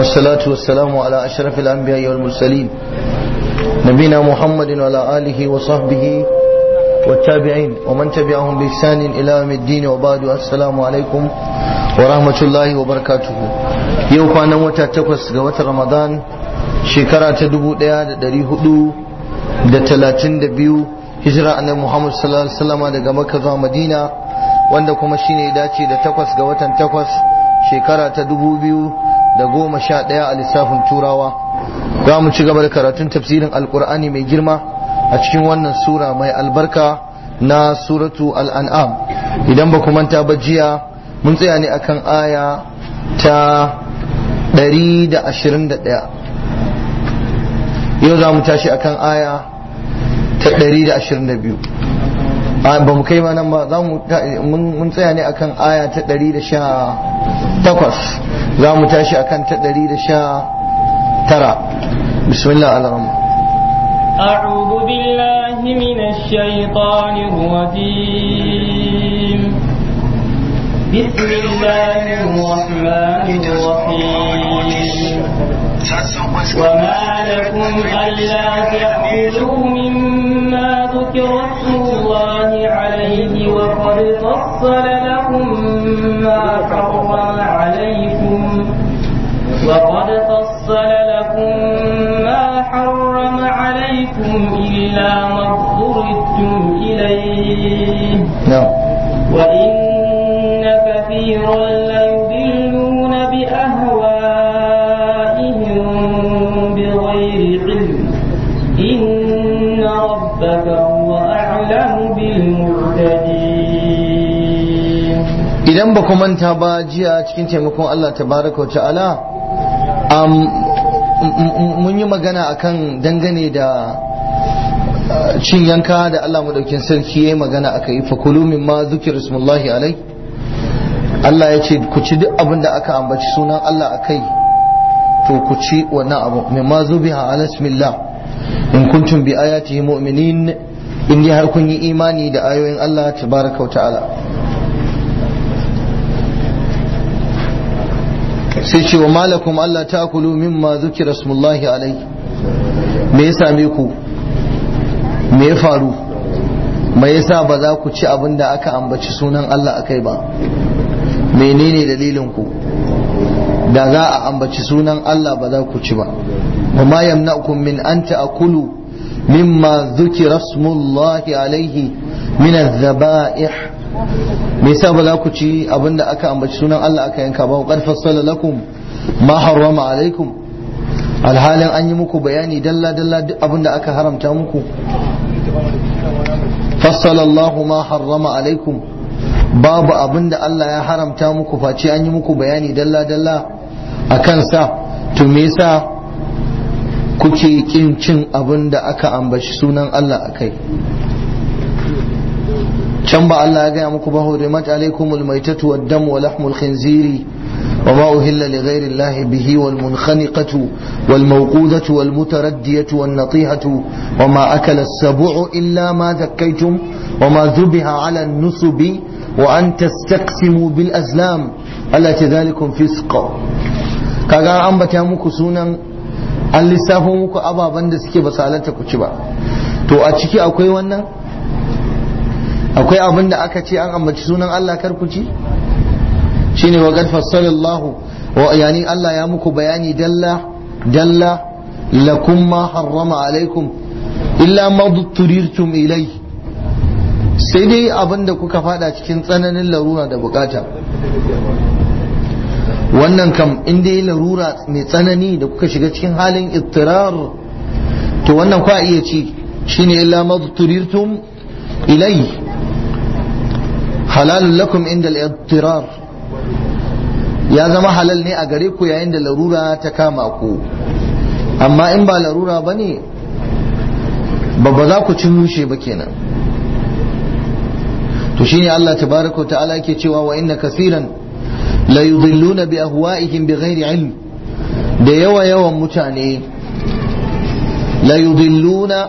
والصلاة والسلام على أشرف الأنبياء والمرسلين نبينا محمد وعلى آله وصحبه والتابعين ومن تبعهم بإحسان إلى يوم الدين وبعد السلام عليكم ورحمة الله وبركاته يوم كان وتا تقوس قوة رمضان شكرا تدبو ديا دري هدو da talatin da biyu hijira annabi Muhammad sallallahu alaihi wasallam daga Makka zuwa Madina wanda kuma shine ya dace da takwas ga watan takwas shekara ta dubu biyu da goma sha ɗaya a lissafin turawa za mu ci gaba da karatun tafsirin alkur'ani mai girma a cikin wannan sura mai albarka na suratu al'an'am idan ba ku manta ba jiya mun tsaya ne akan aya ta 121 yau za mu tashi akan aya ta 122 ba mu kai ma nan ba mun tsaya ne akan aya ta 118 za mu tashi akan ta 119 bismillah al-rahman أعوذ بالله من الشيطان الرجيم بسم الله الرحمن الرحيم وما لكم ألا تأكلوا مما ذكر اسم الله عليه وقد فصل لكم ما حرم عليكم وقد فصل لكم ما حرم عليكم إلا ما اضطررتم إليه نعم وإن كثيرا ليضلون بأهوائهم بغير علم إن ربك هو أعلم بالمعتدين idan ba ku manta ba jiya cikin taimakon Allah tabaraka wa ta'ala um, mun yi magana akan dangane da uh, cin yanka da Allah madaukin sarki ya yi magana aka yi fakulu min ma zukir ismullahi alai Allah ya ce ku ci duk abin da aka ambaci sunan Allah a kai to ku ci wannan abu min ma zubiha ala ismillah in kuntum bi ayatihi mu'minin in dai har kun yi imani da ayoyin Allah tabaraka wa ta'ala sai ce wa malakum Allah ta kulu mimma zukira smullahi alai me ya same ku me ya faru me yasa ba za ku ci abin da aka ambaci sunan Allah akai ba menene dalilin ku da za a ambaci sunan Allah ba za ku ci ba wa ma yamna'ukum min an ta'kulu mimma zukira smullahi alaihi min adh-dhaba'ih me yasa ba za ku ci abin da aka ambaci sunan Allah aka yanka ba qad fassala lakum ma harrama alaikum alhalin an yi muku bayani dalla dalla duk abin da aka haramta muku fassala Allah ma harrama alaikum babu abin da Allah ya haramta muku face an yi muku bayani dalla dalla a kansa to me yasa kuke kin cin abin da aka ambaci sunan Allah akai can ba Allah ya gaya muku ba hurimat alaikumul maitatu wad dam wa lahmul khinziri wa ma uhilla li ghairi Allah bihi wal munkhaniqatu wal mawqudatu wal mutaraddiyatu wan natihatu wa ma akala as-sab'u illa ma dhakkaytum wa ma dhubiha ala an-nusubi wa an tastaqsimu bil azlam Allah ta zalikum fisq kaga an bata muku sunan an lissafo muku ababan da suke basalata ku ci ba to a ciki akwai wannan akwai abin da aka ce an ambaci sunan Allah karkuci shine wa qad fassalallahu wa yani Allah ya muku bayani dalla dalla lakum ma harrama alaikum illa ma turirtum ilai sai dai abin da kuka fada cikin tsananin larura da bukata wannan kam in dai larura mai tsanani da kuka shiga cikin halin ittirar to wannan kwa iya ci shine illa ma turirtum ilai halalun lakum inda al ya zama halal ne a gare ku yayin da larura ta kama ku amma in ba larura ba ne ba ba za ku ci mushe ba kenan to shine Allah tabaraka ta'ala yake cewa wa inna kasiran la yudilluna bi ahwa'ihim bighairi ilm da yawa yawan mutane la yudilluna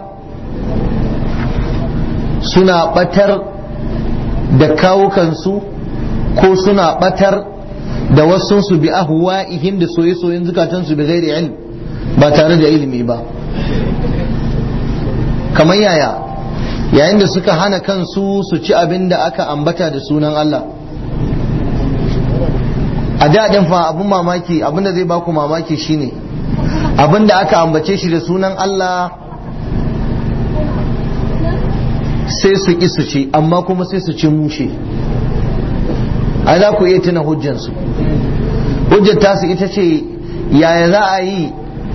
suna batar da kawukansu ko suna batar da wasu su bi ahwa'ihim da soye-soyen zukatansu bi ghairi ilm ba tare da ilimi ba kamar yaya yayin da suka hana kansu su ci abin da aka ambata da sunan Allah a daɗin fa abin mamaki abin da zai baku mamaki shine abin da aka ambace shi da sunan Allah sai su ƙi su ci amma kuma sai su ci mushe a za ku iya tuna hujjansu hujjar tasu ita ce yaya za a yi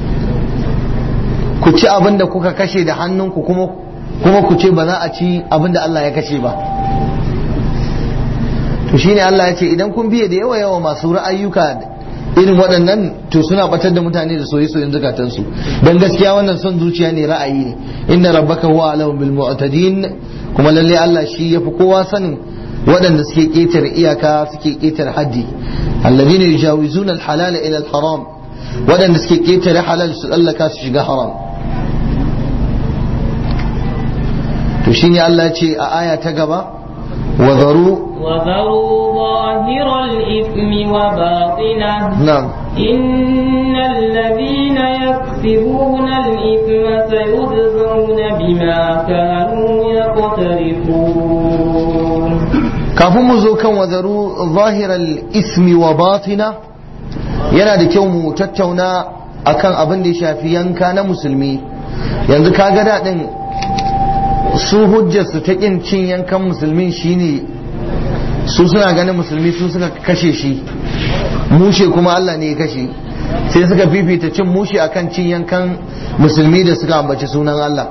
ku ci abin da kuka kashe da hannunku kuma kuma ku ce ba za a ci abin da Allah ya kashe ba to shine Allah ya ce idan kun biye da yawa yawa masu ra'ayyuka irin waɗannan to suna batar da mutane da soye-soyen zukatansu don gaskiya wannan son zuciya ne ra'ayi ne inna rabbaka huwa alamu bil mu'tadin kuma lalle Allah shi yafi kowa sanin waɗanda suke ƙetare iyaka suke ƙetare haddi alladhina yujawizuna al-halala ila al-haram waɗanda suke ƙetare halal su tsallaka su shiga haram to shine Allah ce a aya ta gaba wa zaru وذروا ظاهر الإثم وباطنه na'am إن الذين يكسبون الإثم سيجزون بما كانوا يقترفون kafin mu zo kan wazaru zahiral ismi wa batina yana da kyau mu tattauna akan abin da ya shafi yanka na musulmi yanzu kaga daɗin su hujjarsu ta ƙin cin yankan musulmin shine su suna ganin musulmi su suka kashe shi mushe kuma Allah ne ya kashe sai suka fifita cin mushe akan cin yankan musulmi da suka ambaci sunan Allah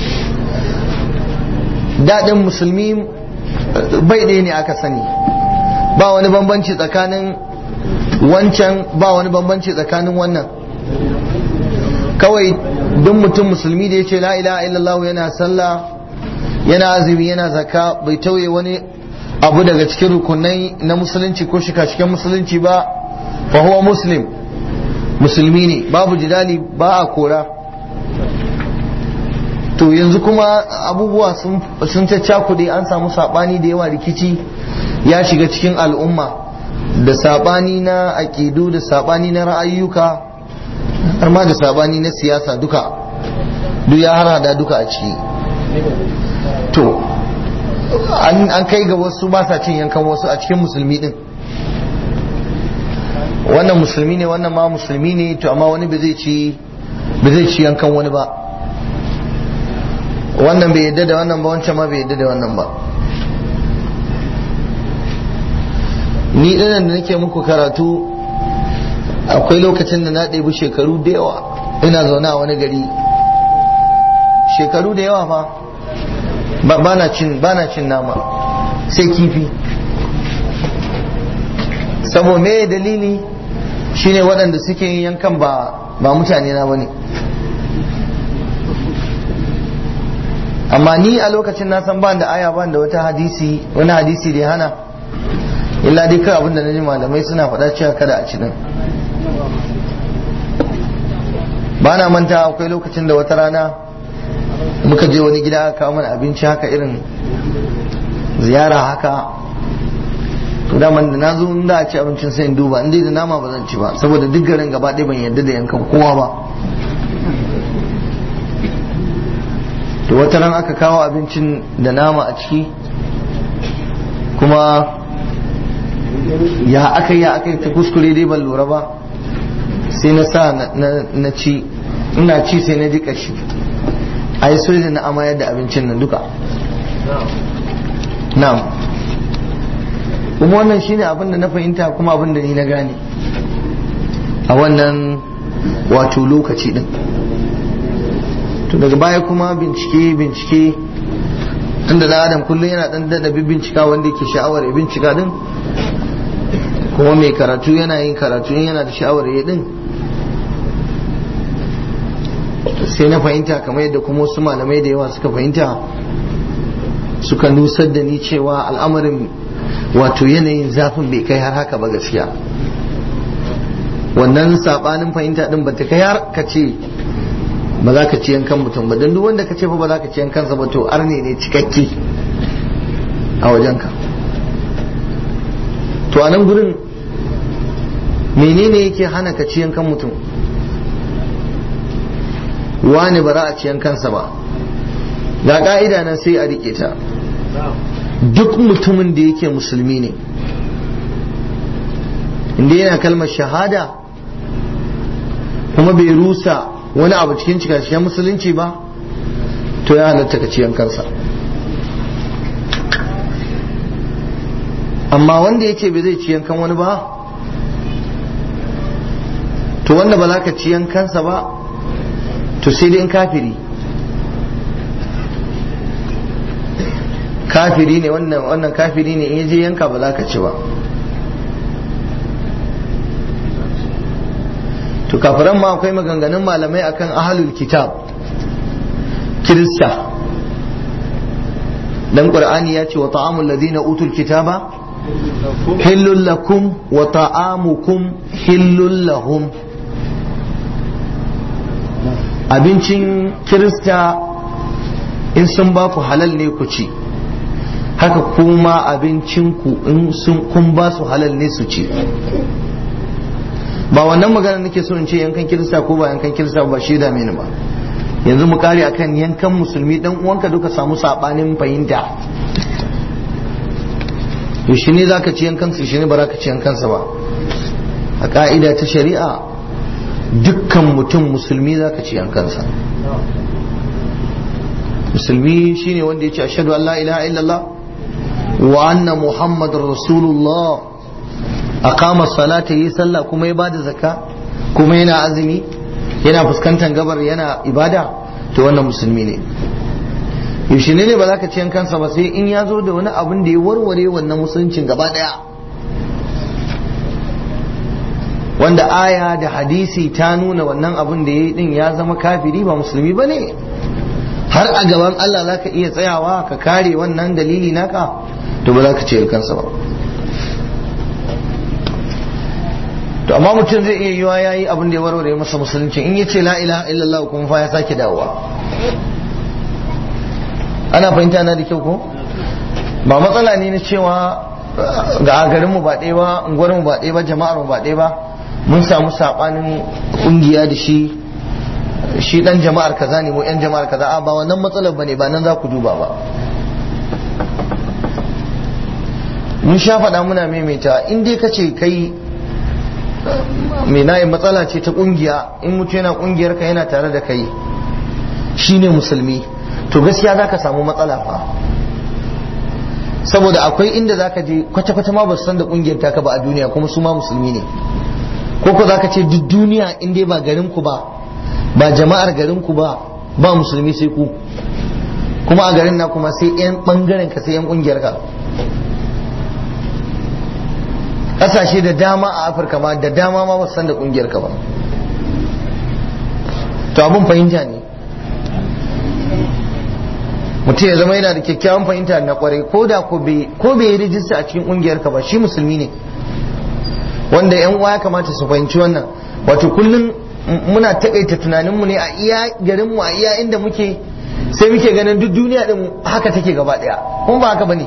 daɗin musulmi bai ɗaya ne aka sani ba wani bambanci tsakanin wancan ba wani bambanci tsakanin wannan kawai duk mutum musulmi da ya ce la ilaha illallah yana sallah yana azumi yana zaka bai tauye wani abu daga cikin rukunai na musulunci ko shika-shiken musulunci ba fa huwa muslim musulmi ne babu jidali ba a kora to yanzu kuma abubuwa sun caccakuɗe an samu saɓani da yawa rikici ya shiga cikin al'umma da saɓani na aƙidu da saɓani na ra'ayyuka har ma da saɓani na siyasa duka duk ya harada duka a ciki to an kai ga wasu ba sa cin yankan wasu a cikin musulmi din wannan musulmi ne wannan ma musulmi ne to amma wani ba zai ci yankan wani ba wannan bai yadda da wannan ba wancan ma bai yadda da wannan ba ni dinan da nake muku karatu akwai lokacin da na ɗebi shekaru da yawa ina zaune a wani gari shekaru da yawa fa ba na cin cin nama sai kifi sabo me dalili shine waɗanda suke yin yankan ba ba mutane na bane amma ni a lokacin na san ban da aya ban da wata hadisi wani hadisi da ya hana illa dai kai abinda na ji malamai suna faɗa cewa kada a ci din ba na manta akwai lokacin da wata rana muka je wani gida aka kawo mana abinci haka irin ziyara haka to daman da na zo in da a ci abincin sai in duba in dai da nama ba zan ci ba saboda duk garin gaba ɗaya ban yarda da yankan kowa ba to wata ran aka kawo abincin da nama a ciki kuma ya aka ya aka ta kuskure dai ban lura ba sai na sa na ci ina ci sai na ji kashi a yi soja na amayar da abincin nan duka na'am kuma wannan shine abin da na fahimta kuma abin da ni na gane a wannan wato lokaci din to daga baya kuma bincike bincike tunda da adam kullum yana dan dada bincika wanda yake sha'awar ya bincika din kuma mai karatu yana yin karatu yana da sha'awar ya din sai na fahimta kamar yadda kuma wasu malamai da yawa suka fahimta suka nusar da ni cewa al'amarin wato yanayin zafin bai kai har haka ba gaskiya wannan sabanin fahimta din ba ta kai har ka ce ba za ka ci yankan mutum ba don duk wanda ka ce fa ba za ka ci yankansa ba to arne ne cikakke a wajenka to a nan gurin menene yake hana ka ciyan kan mutum wani ba za a ciyan kansa ba ga ka'ida nan sai a rike ta duk mutumin da yake musulmi ne inda yana kalmar shahada kuma bai rusa wani abu cikin cikashiyan musulunci ba to ya halatta ka ciyan kansa amma wanda ya ce bai zai ciyan kan wani ba to wanda ba za ka ciyan kansa ba to sai dai in kafiri kafiri ne wannan wannan kafiri ne in je yanka ba za ka ci ba to kafiran ma akwai maganganun malamai akan ahlul kitab kirista dan qur'ani ya ce wa ta'amul ladina utul kitaba hillul lakum wa ta'amukum hillul lahum abincin kirista in sun ba ku halal ne ku ci haka kuma abincinku in sun kun ba su halal ne su ci ba wannan magana nake so in ce yankan kirista ko ba yankan kirista ba shi da mini ba yanzu mu kare akan yankan musulmi dan uwanka duka samu sabanin fahimta to shi ne zaka ci yankan su shi ne ba za ka ci yankansa ba a ka'ida ta shari'a dukkan mutum musulmi zaka ci yankansa musulmi shine wanda ya ce ashhadu an la ilaha illallah wa anna muhammadar rasulullah aqama salata yi sallah kuma ya bada zakka kuma yana azumi yana fuskantar gabar yana ibada to wannan musulmi ne yaushe ne ba za ka ci kansa ba sai in ya zo da wani abin da ya warware wannan musuluncin gaba daya wanda aya da hadisi ta nuna wannan abin da ya yi din ya zama kafiri ba musulmi ba ne har a gaban Allah za ka iya tsayawa ka kare wannan dalili naka to ba za ka ce kansa ba to amma mutum zai iya yiwa yayi abin da ya warware masa musulunci in yace la ilaha illallah kuma fa ya sake dawowa ana fahimta na da kyau ko ba matsala ne na cewa ga garin mu ba ɗaya ba unguwar mu ba ɗaya ba jama'ar mu ba ɗaya ba mun samu sabanin kungiya da shi shi dan jama'ar kaza ne mu yan jama'ar kaza a ba wannan matsalar bane ba nan za ku duba ba mun sha faɗa muna maimaita in dai kace kai mai nayi matsala ce ta kungiya in mutu yana kungiyar ka yana tare da kai shine musulmi to gaskiya zaka samu matsala fa saboda akwai inda zaka je kwata-kwata ma ba su san da kungiyar taka ba a duniya kuma su ma musulmi ne ko ko zaka ce duk duniya in dai ba garin ku ba ba jama'ar garin ku ba ba musulmi sai ku kuma a garin na kuma sai yan bangaren ka sai yan kungiyar ka kasashe da dama a afirka ma da dama ma ba san da kungiyar ka ba to abun fahimta ne mutum ya zama yana da kyakkyawan fahimta na kwarai ko da ko bai yi rijista a cikin kungiyar ka ba shi musulmi ne wanda yan uwa ya kamata su fahimci wannan wato kullum muna takaita tunaninmu ne a iya garinmu a iya inda muke sai muke ganin duk duniya din haka take gaba daya kuma ba haka bane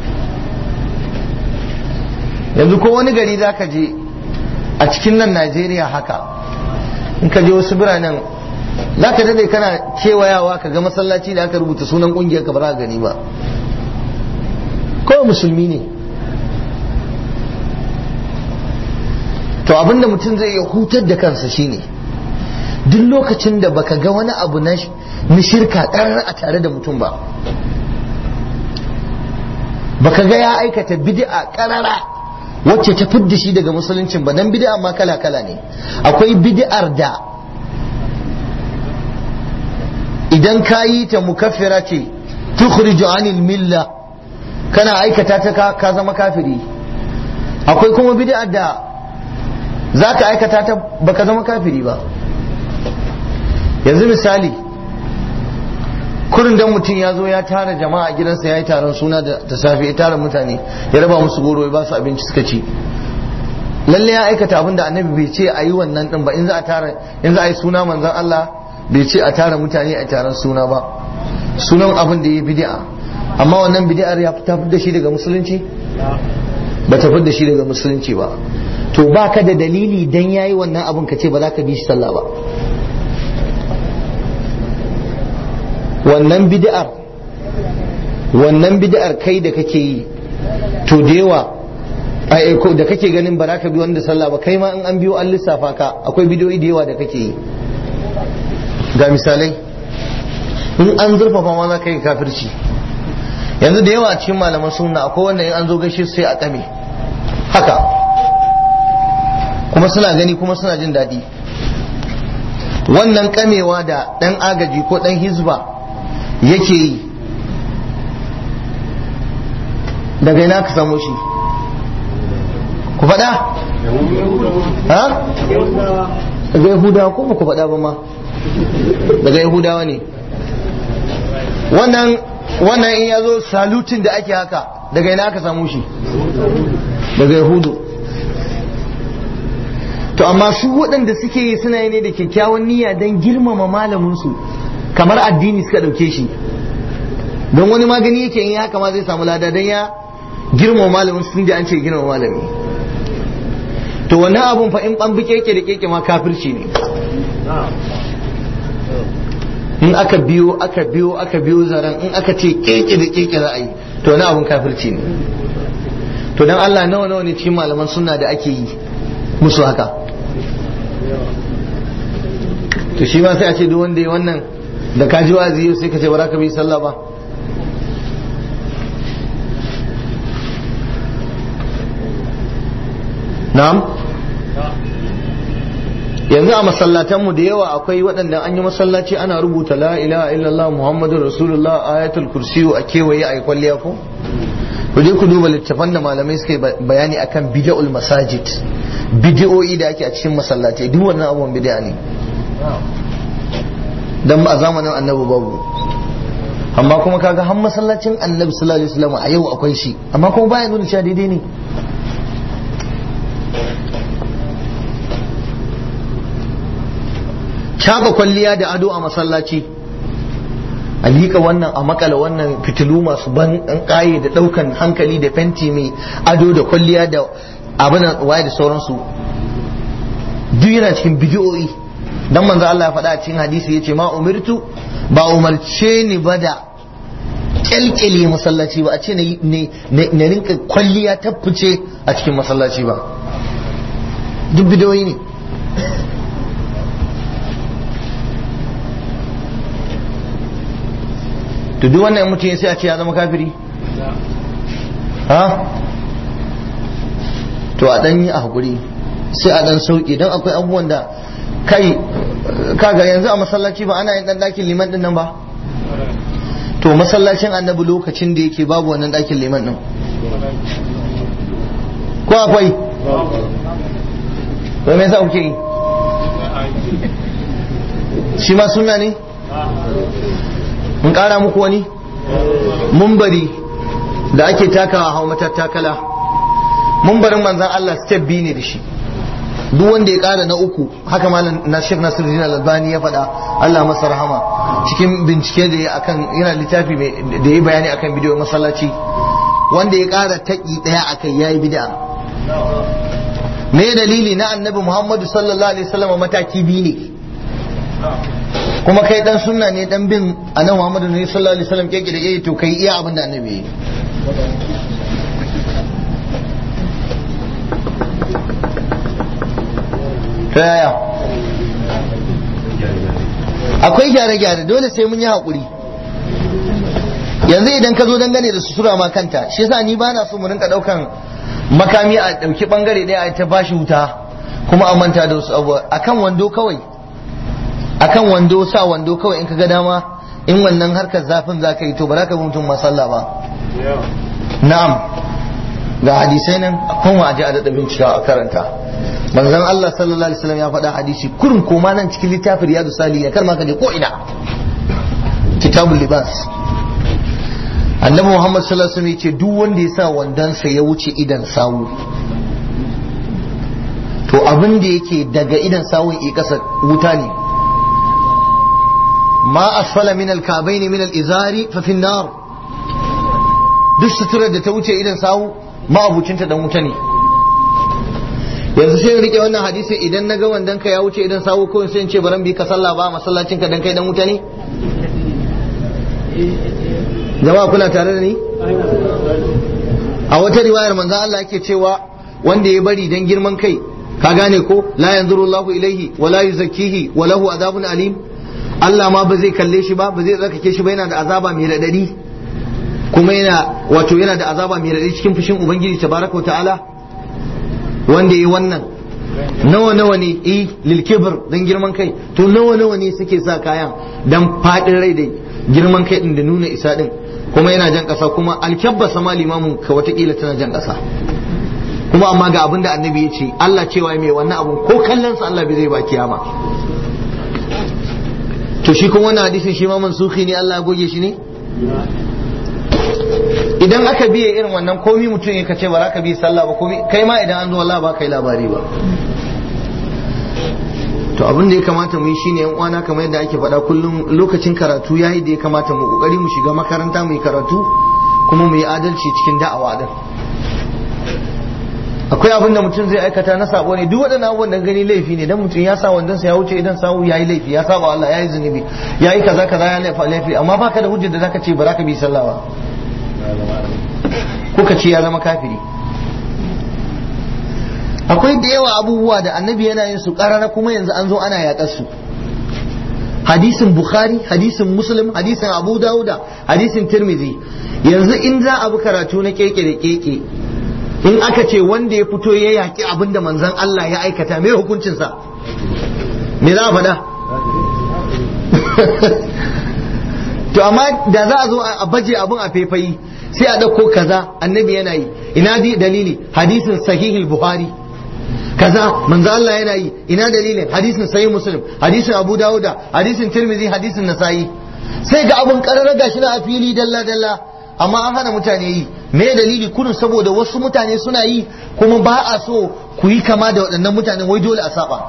yanzu ko wani gari za ka je a cikin nan Najeriya haka in ka je wasu biranen za ka dade kana kewayawa ka ga masallaci da aka rubuta sunan kungiyar ka ba za ka gani ba kawai musulmi ne to abinda mutum zai iya hutar da kansa shine duk lokacin da baka ga wani abu na shirka ƙarar a tare da mutum ba baka ga ya aikata bid'a ƙarara wacce ta fidda shi daga musuluncin ba dan bid'a ma kala kala ne akwai bid'ar da idan ka yi ta mukaffira ce tukhriju anil milla kana aikata ta ka zama kafiri akwai kuma bid'ar da za ka aikata ta baka zama kafiri ba yanzu misali kurin dan mutum ya zo ya tara jama'a a gidansa ya yi taron suna da safe ya tara mutane ya raba musu goro ya ba su abinci suka ci lalle ya aikata abin da annabi bai ce a yi wannan din ba in za a tara in za a yi suna manzon Allah bai ce a tara mutane a taron suna ba sunan abin da ya bid'a amma wannan bid'ar ya ta da shi daga musulunci ba ta da shi daga musulunci ba to baka da dalili dan yayi wannan abun ka ce ba za ka bi shi sallah ba wannan bid'ar wannan bid'ar kai da kake yi to da yawa da kake ganin ba za ka bi wanda sallah ba kai ma in an biyo an lissafa ka akwai bidiyoyi da yawa da kake yi ga misalai in an zurfafa ma za ka yi kafirci yanzu da yawa cikin malaman sunna akwai wanda in an zo gaishe sai a kame haka kuma suna gani kuma suna jin daɗi wannan kamewa da ɗan agaji ko ɗan hizba yake yi daga ina ka samu shi ku faɗa? ha? daga yahudawa ko ba ku faɗa ba ma daga yahudawa ne wannan wannan in ya zo salutin da ake haka daga ina aka samu shi daga yahudu to amma su waɗanda suke yi suna yi ne da kyakkyawan niyya don girmama malaminsu kamar addini suka ɗauke shi don wani magani yake yin haka ma zai samu lada don ya girmama malamin sun ji an ce girmama malami to wannan abun fa in ɓan bi keke da keke ma kafirci ne in aka biyo aka biyo aka biyo zaren in aka ce keke da keke za a yi to wani abun kafirci ne to dan Allah nawa nawa ne cikin malaman sunna da ake yi musu haka to shi ma sai a ce duk wanda ya wannan da ka ji wazi yau sai ka ce ba za ka bi sallah ba na'am yanzu a masallatanmu da yawa akwai waɗanda an yi masallaci ana rubuta la ilaha illallah muhammadu rasulullah ayatul kursiyu a kewaye a yi kwalliya ko ku je ku duba littafan da malamai suka bayani akan bid'ul masajid bid'o'i da ake a cikin masallatai duk wannan abubuwan bid'a ne dan a zamanin annabi babu amma kuma kaga har masallacin annabi sallallahu alaihi wasallam a yau akwai shi amma kuma baya nuna cewa daidai ne caba kwalliya da ado a masallaci a liƙa wannan a makala wannan fitilu masu ban ƙaye da ɗaukan hankali da fenti mai ado da kwalliya da abin waye da sauransu duk yana cikin bidiyoyi dan manzo Allah ya faɗa a cikin hadisi yace ma umirtu ba umarce ni ba da kyalkyale masallaci ba a ce na rinka kwalliya ta fice a cikin masallaci ba duk bidiyoyi ne to duk wannan mutum sai a ce ya zama kafiri ha to a dan yi a hakuri sai a dan sauke don akwai abubuwan da kai kaga yanzu a masallaci ba ana yin dan dakin liman din nan ba to masallacin annabi lokacin da yake babu wannan dakin liman din ko akwai to me yasa kuke yi shi ma sunna ne mun kara muku wani mumbari da ake takawa hau matattakala mumbarin manzan Allah step biyu ne da shi duk wanda ya kara na uku haka malam na Sheikh Nasiruddin Al-Albani ya faɗa Allah masa rahama cikin bincike da ya akan yana littafi da ya bayani akan bidiyo masallaci wanda ya kara taki daya akai yayi bid'a me dalili na annabi Muhammadu sallallahu alaihi wasallam mataki biyu ne kuma kai dan sunna ne dan bin annabi Muhammadu ne sallallahu alaihi wasallam keke da keke to kai iya abin da annabi yi ta yaya akwai gyare-gyare dole sai mun yi haƙuri yanzu idan ka zo dangane da sutura ma kanta shi yasa ni ba na so mu rinka ɗaukan makami a ɗauki ɓangare ɗaya a ta bashi wuta kuma a manta da wasu abubuwa akan wando kawai akan wando sa wando kawai in ka ga dama in wannan harkar zafin za ka yi to ba za ka bi mutum masalla ba na'am ga hadisai nan kuma a ji a daɗa bincika a karanta manzon Allah sallallahu alaihi wasallam ya faɗa hadisi kurin koma nan cikin littafin riyadu salihin kar ma ka je ko ina kitabul libas annabi Muhammad sallallahu alaihi wasallam ya ce duk wanda ya sa wandansa ya wuce idan sawu to abin da yake daga idan sawun i kasa wuta ne ma asfala min al-kabaini min al-izari fa fi nar duk suturar da ta wuce idan sawu ma abucinta dan wuta ne yanzu sai in rike wannan hadisi idan na ga wandan ka ya wuce idan sawo kawai sai in ce baran bi ka sallah ba a masallacin ka dan kai dan wuta ne jama'a kuna tare da ni a wata riwayar manzo Allah yake cewa wanda ya bari dan girman kai ka gane ko la yanzuru Allahu ilaihi wa la yuzakkihi wa lahu adabun alim Allah ma ba zai kalle shi ba ba zai tsarkake shi ba yana da azaba mai radadi kuma yana wato yana da azaba mai radadi cikin fushin ubangiji tabaraka wa ta'ala wanda yi wannan nawa nawa ne eh lil kibr dan girman kai to nawa nawa ne suke sa kayan dan fadin rai da girman kai din da nuna isa din kuma yana jan kasa kuma alkyabba sama limamin ka watakila tana jan kasa kuma amma ga abin da annabi ya ce Allah cewa mai wannan abun ko kallon sa Allah bai zai ba kiyama to shi kuma wannan hadisin shi ma mansuhi ne Allah ya goge shi ne idan aka biye irin wannan komi mutum ya kace ba za ka bi sallah ba komi kai ma idan an zo Allah ba kai labari ba to abin da ya kamata mu yi shine yan uwana kamar yadda ake faɗa kullum lokacin karatu yayi da ya kamata mu kokari mu shiga makaranta mu yi karatu kuma mu yi adalci cikin da'awa din akwai abin da mutum zai aikata na sabo ne duk waɗannan abubuwan da gani laifi ne dan mutum ya sa wandon sa ya wuce idan sawu yayi laifi ya saba Allah yayi zunubi yayi kaza kaza ya laifa laifi amma baka da hujjar da zaka ce ba za ka bi sallah ba kuka ce ya zama kafiri akwai da yawa abubuwa da annabi yana yin su karara kuma yanzu an zo ana yaƙar su hadisin bukhari hadisin muslim hadisin abu dauda hadisin tirmizi yanzu in za a bi karatu na keke da keke in aka ce wanda ya fito ya yaƙi abin da manzon Allah ya aikata mai hukuncinsa me za a faɗa to amma da za a zo a baje abin a faifayi sai a ɗauko kaza annabi yana yi ina dalili hadisin sahihul buhari kaza manzo Allah yana yi ina dalilin hadisin sahih muslim hadisin abu dauda hadisin tirmidhi hadisin nasa'i sai ga abun kararra gashi na a fili dalla dalla amma an hana mutane yi me dalili kudin saboda wasu mutane suna yi kuma ba a so ku yi kama da waɗannan mutanen wai dole a saba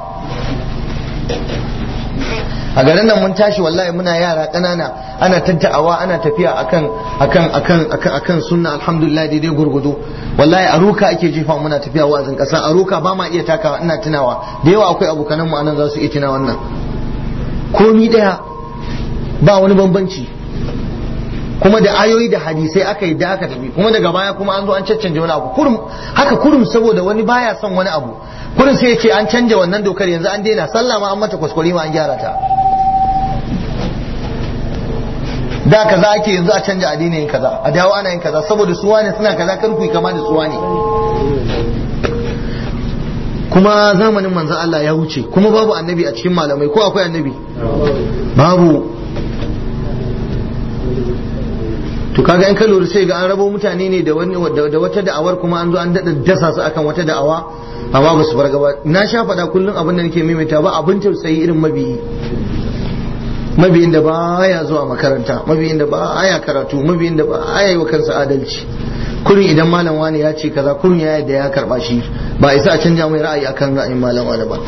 a garin nan mun tashi wallahi muna yara ƙanana ana tatta'awa ana tafiya akan akan akan akan akan sunna alhamdulillah daidai gurgudu wallahi a ruka ake jefa muna tafiya wa'azin ƙasa a ruka ba ma iya takawa ina tunawa da yawa akwai abokanan mu anan za su iya tuna wannan komi daya ba wani bambanci kuma da ayoyi da hadisai aka yi da aka tafi kuma daga baya kuma an zo an caccanje wani abu kurum haka kurum saboda wani baya son wani abu kurum sai ya ce an canja wannan dokar yanzu an daina sallah ma an mata kwaskwari ma an gyara ta da kaza ake yanzu a canja addini yin kaza a dawo ana yin kaza saboda suwa ne suna kaza kar ku kama da suwa ne kuma zamanin manzon Allah ya wuce kuma babu annabi a cikin malamai ko akwai annabi babu to kaga in ka lura sai ga an rabo mutane ne da wani da wata da'awar kuma an zo an dada dasa su akan wata da'awa amma ba su farga ba na sha faɗa kullum abin da nake maimaita ba abin tausayi irin mabiyi mabiyin da baya zuwa makaranta mabiyin da baya karatu mabiyin da baya yi wa kansa adalci kurin idan malam wani ya ce kaza kurin ya yadda ya karba shi ba isa a canja mai ra'ayi akan ra'ayin malam wani ba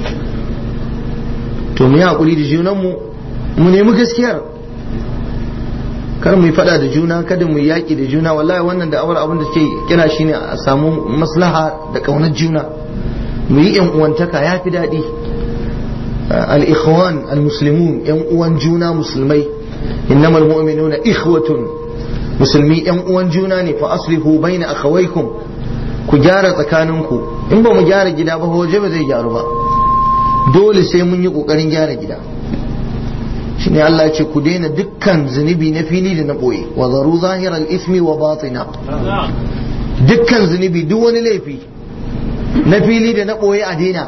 to mu yi hakuri da junanmu mu nemi gaskiyar kar mu yi fada da juna kada mu yi yaƙi da juna wallahi wannan da awar abin da ke kira shine a samu maslaha da ƙaunar juna mu yi yan uwantaka ya fi daɗi al-ikhwan al-muslimun yan uwan juna musulmai innamal mu'minuna ikhwatun musulmi yan uwan juna ne fa aslihu baina akhawaykum ku gyara tsakaninku in ba mu gyara gida ba waje ba zai gyaru ba dole sai mun yi kokarin gyara gida shine Allah ce ku daina dukkan zunubi na fili da na boye wa zaru zahiral ismi wa batina dukkan zunubi duk wani laifi na fili da na boye a daina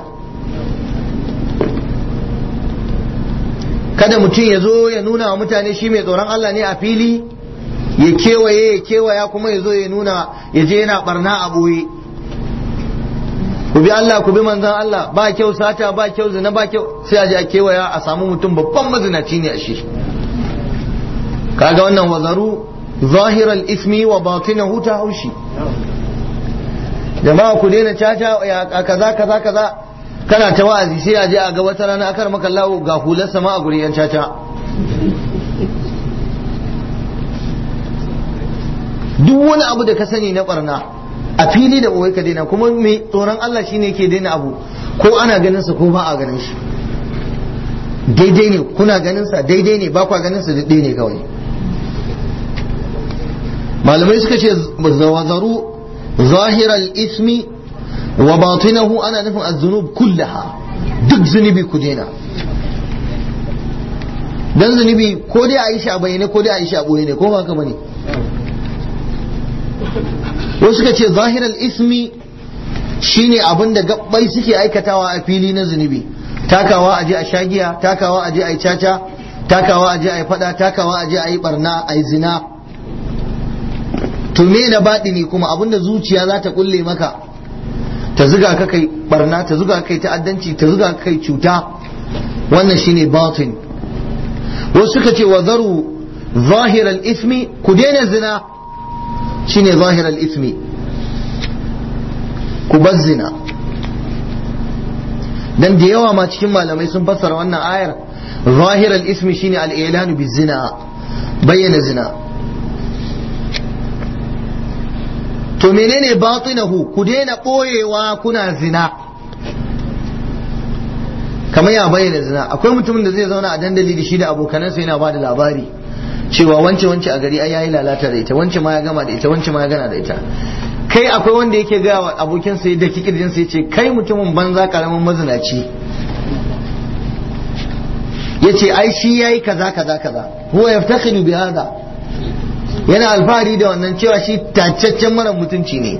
kada mutum ya zo ya nuna wa mutane shi mai tsoron Allah ne a fili ya kewaye ya kewaya kuma ya zo ya nuna ya je yana barna a boye ku bi Allah ku bi manzon Allah ba kyau sata ba kyau zina ba kyau sai a je a kewaya a samu mutum babban mazinaci ne a shi kaga wannan wazaru zahiral ismi wa batinahu ta haushi jama'a ku daina caca ya kaza kaza kaza kana ta wa'azi sai a je a ga wata rana akar maka lawo ga hular sama a guri yan caca duk wani abu da ka sani na barna a fili da ɓoye ka daina kuma mai tsoron Allah shine yake daina abu ko ana ganin sa ko ba a ganin shi daidai ne kuna ganin sa daidai ne ba kwa ganin sa daidai ne kawai malamai suka ce zawazaru zahiral ismi wa batinahu ana nufin az-zunub kullaha duk zunubi ku daina dan zunubi ko dai a yi shi a bayyane ko dai a yi shi a boye ne ko ba haka bane wasu suka ce zahiral ismi shine abin da gabbai suke aikatawa a fili na zunubi takawa aje a shagiya takawa aje a yi caca takawa aje a yi fada takawa aje a yi barna a yi zina to me na baɗini kuma abinda zuciya za ta kulle maka ta zuga ka kai barna ta zuga ka kai ta'addanci ta zuga ka kai cuta wannan shine batin wasu suka ce wa zaru zahiral ismi ku daina zina shine zahiral ismi ku bar zina dan da yawa ma cikin malamai sun fassara wannan ayar zahiral ismi shine al-ilanu bizina bayyana zina to menene batinahu ku daina ɓoyewa kuna zina kamar ya bayyana zina akwai mutumin da zai zauna a dandali da shi da abokanansa yana ba da labari cewa wance wance a gari ai yayi lalata da ita wance ma ya gama da ita wance ma ya gana da ita kai akwai wanda yake gaya wa abokinsa da kikirjin sa yace kai mutumin banza karamin mazinaci yace ai shi yayi kaza kaza kaza huwa yaftakhiru bi hada yana alfahari da wannan cewa shi tacaccen mara mutunci ne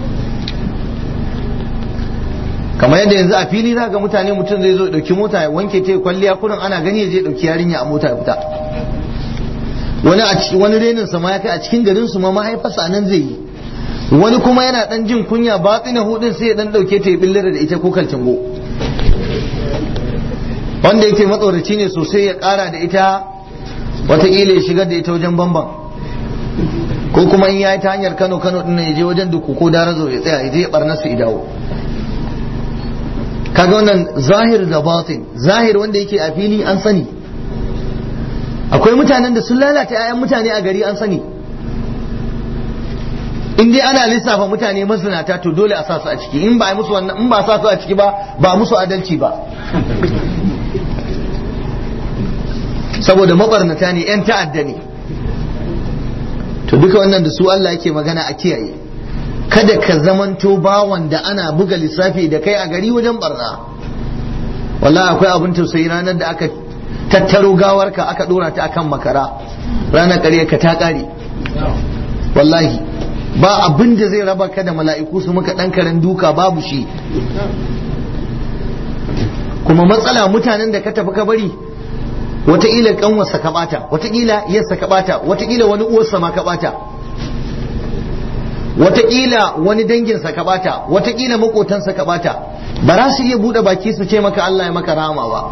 kamar yadda yanzu a fili za ga mutane mutum zai zo dauki mota ya wanke ta kwalliya kurin ana gani ya je dauki yarinya a mota ya fita wani a wani renin sa ma ya kai a cikin garin su ma mahaifarsa nan zai yi wani kuma yana dan jin kunya batsina hudin sai ya dan dauke ta ya billar da ita ko kalcingo wanda yake matsoraci ne sosai ya kara da ita wataƙila ya shigar da ita wajen bamban ko kuma in yayi ta hanyar Kano Kano din ya je wajen duku ko darazo ya tsaya ya je barna su idawo kaga wannan zahir da batin zahir wanda yake a fili an sani akwai mutanen da sun lalata 'ya'yan mutane a gari an sani in dai ana lissafa mutane mazinata to dole a sa su a ciki in ba a musu wannan in ba sa su a ciki ba ba musu adalci ba saboda mabarnata ne 'yan ta'adda ne to duka wannan da su Allah yake magana a kiyaye kada ka zamanto bawan da ana buga lissafi da kai a gari wajen barna wallahi akwai abin tausayi ranar da aka tattaro gawarka aka dora ta akan makara ranar ƙarya ka ta ƙare wallahi ba abin da zai raba ka da mala'iku su maka ɗan karen duka babu shi kuma matsala mutanen da ka tafi ka bari wataƙila ƙanwarsa ka ɓata wataƙila yarsa ka ɓata wataƙila wani uwarsa ma ka ɓata wataƙila wani danginsa ka ɓata wataƙila maƙotansa ka ɓata ba za su iya buɗe baki su ce maka Allah ya maka rama ba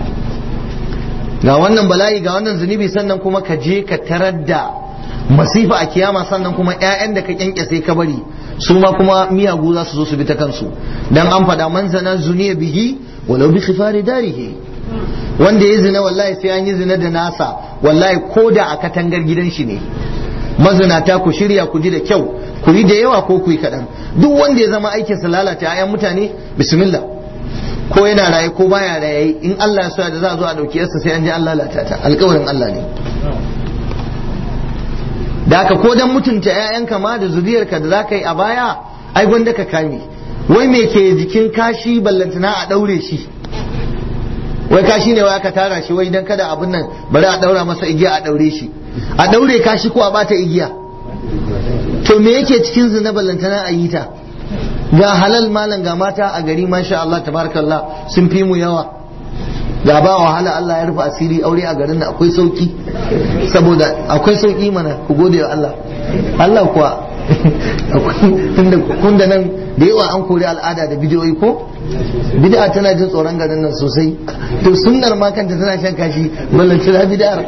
ga wannan bala'i ga wannan zunubi sannan kuma ka je ka tarar da masifa a kiyama sannan kuma 'ya'yan da ka kyankyase ka bari su ma kuma miyagu za su zo su bi ta kansu dan an faɗa man zana zuniya bihi walau bi khifari darihi wanda ya zina wallahi sai an yi zina da nasa wallahi ko da a katangar gidan shi ne mazinata ku shirya ku ji da kyau ku yi da yawa ko ku yi kaɗan duk wanda ya zama aikinsa lalata 'ya'yan mutane bismillah ko yana raye ko baya raye in Allah ya so da za a zo a ɗauki yarsa sai an ji an lalata ta alƙawarin Allah ne da ka ko dan mutunta 'ya'yanka ma da zuriyarka da za ka yi a baya ai gwanda ka kame wai me ke jikin kashi ballantana a ɗaure shi wai kashi ne wai aka tara shi wai dan kada abin nan bari a ɗaura masa igiya a ɗaure shi a ɗaure kashi ko a bata igiya to me yake cikin zina ballantana a yi ta ga halal malam ga mata a gari masha Allah tabarakallah sun fi mu yawa ga ba wahala Allah ya rufe asiri aure a garin nan akwai sauki saboda akwai sauki mana ku gode wa Allah Allah kuwa tunda nan da yawa an kori al'ada da bidiyoyi ko bid'a tana jin tsoron garin nan sosai to sunnar ma kanta tana shan kashi ballan tana bid'ar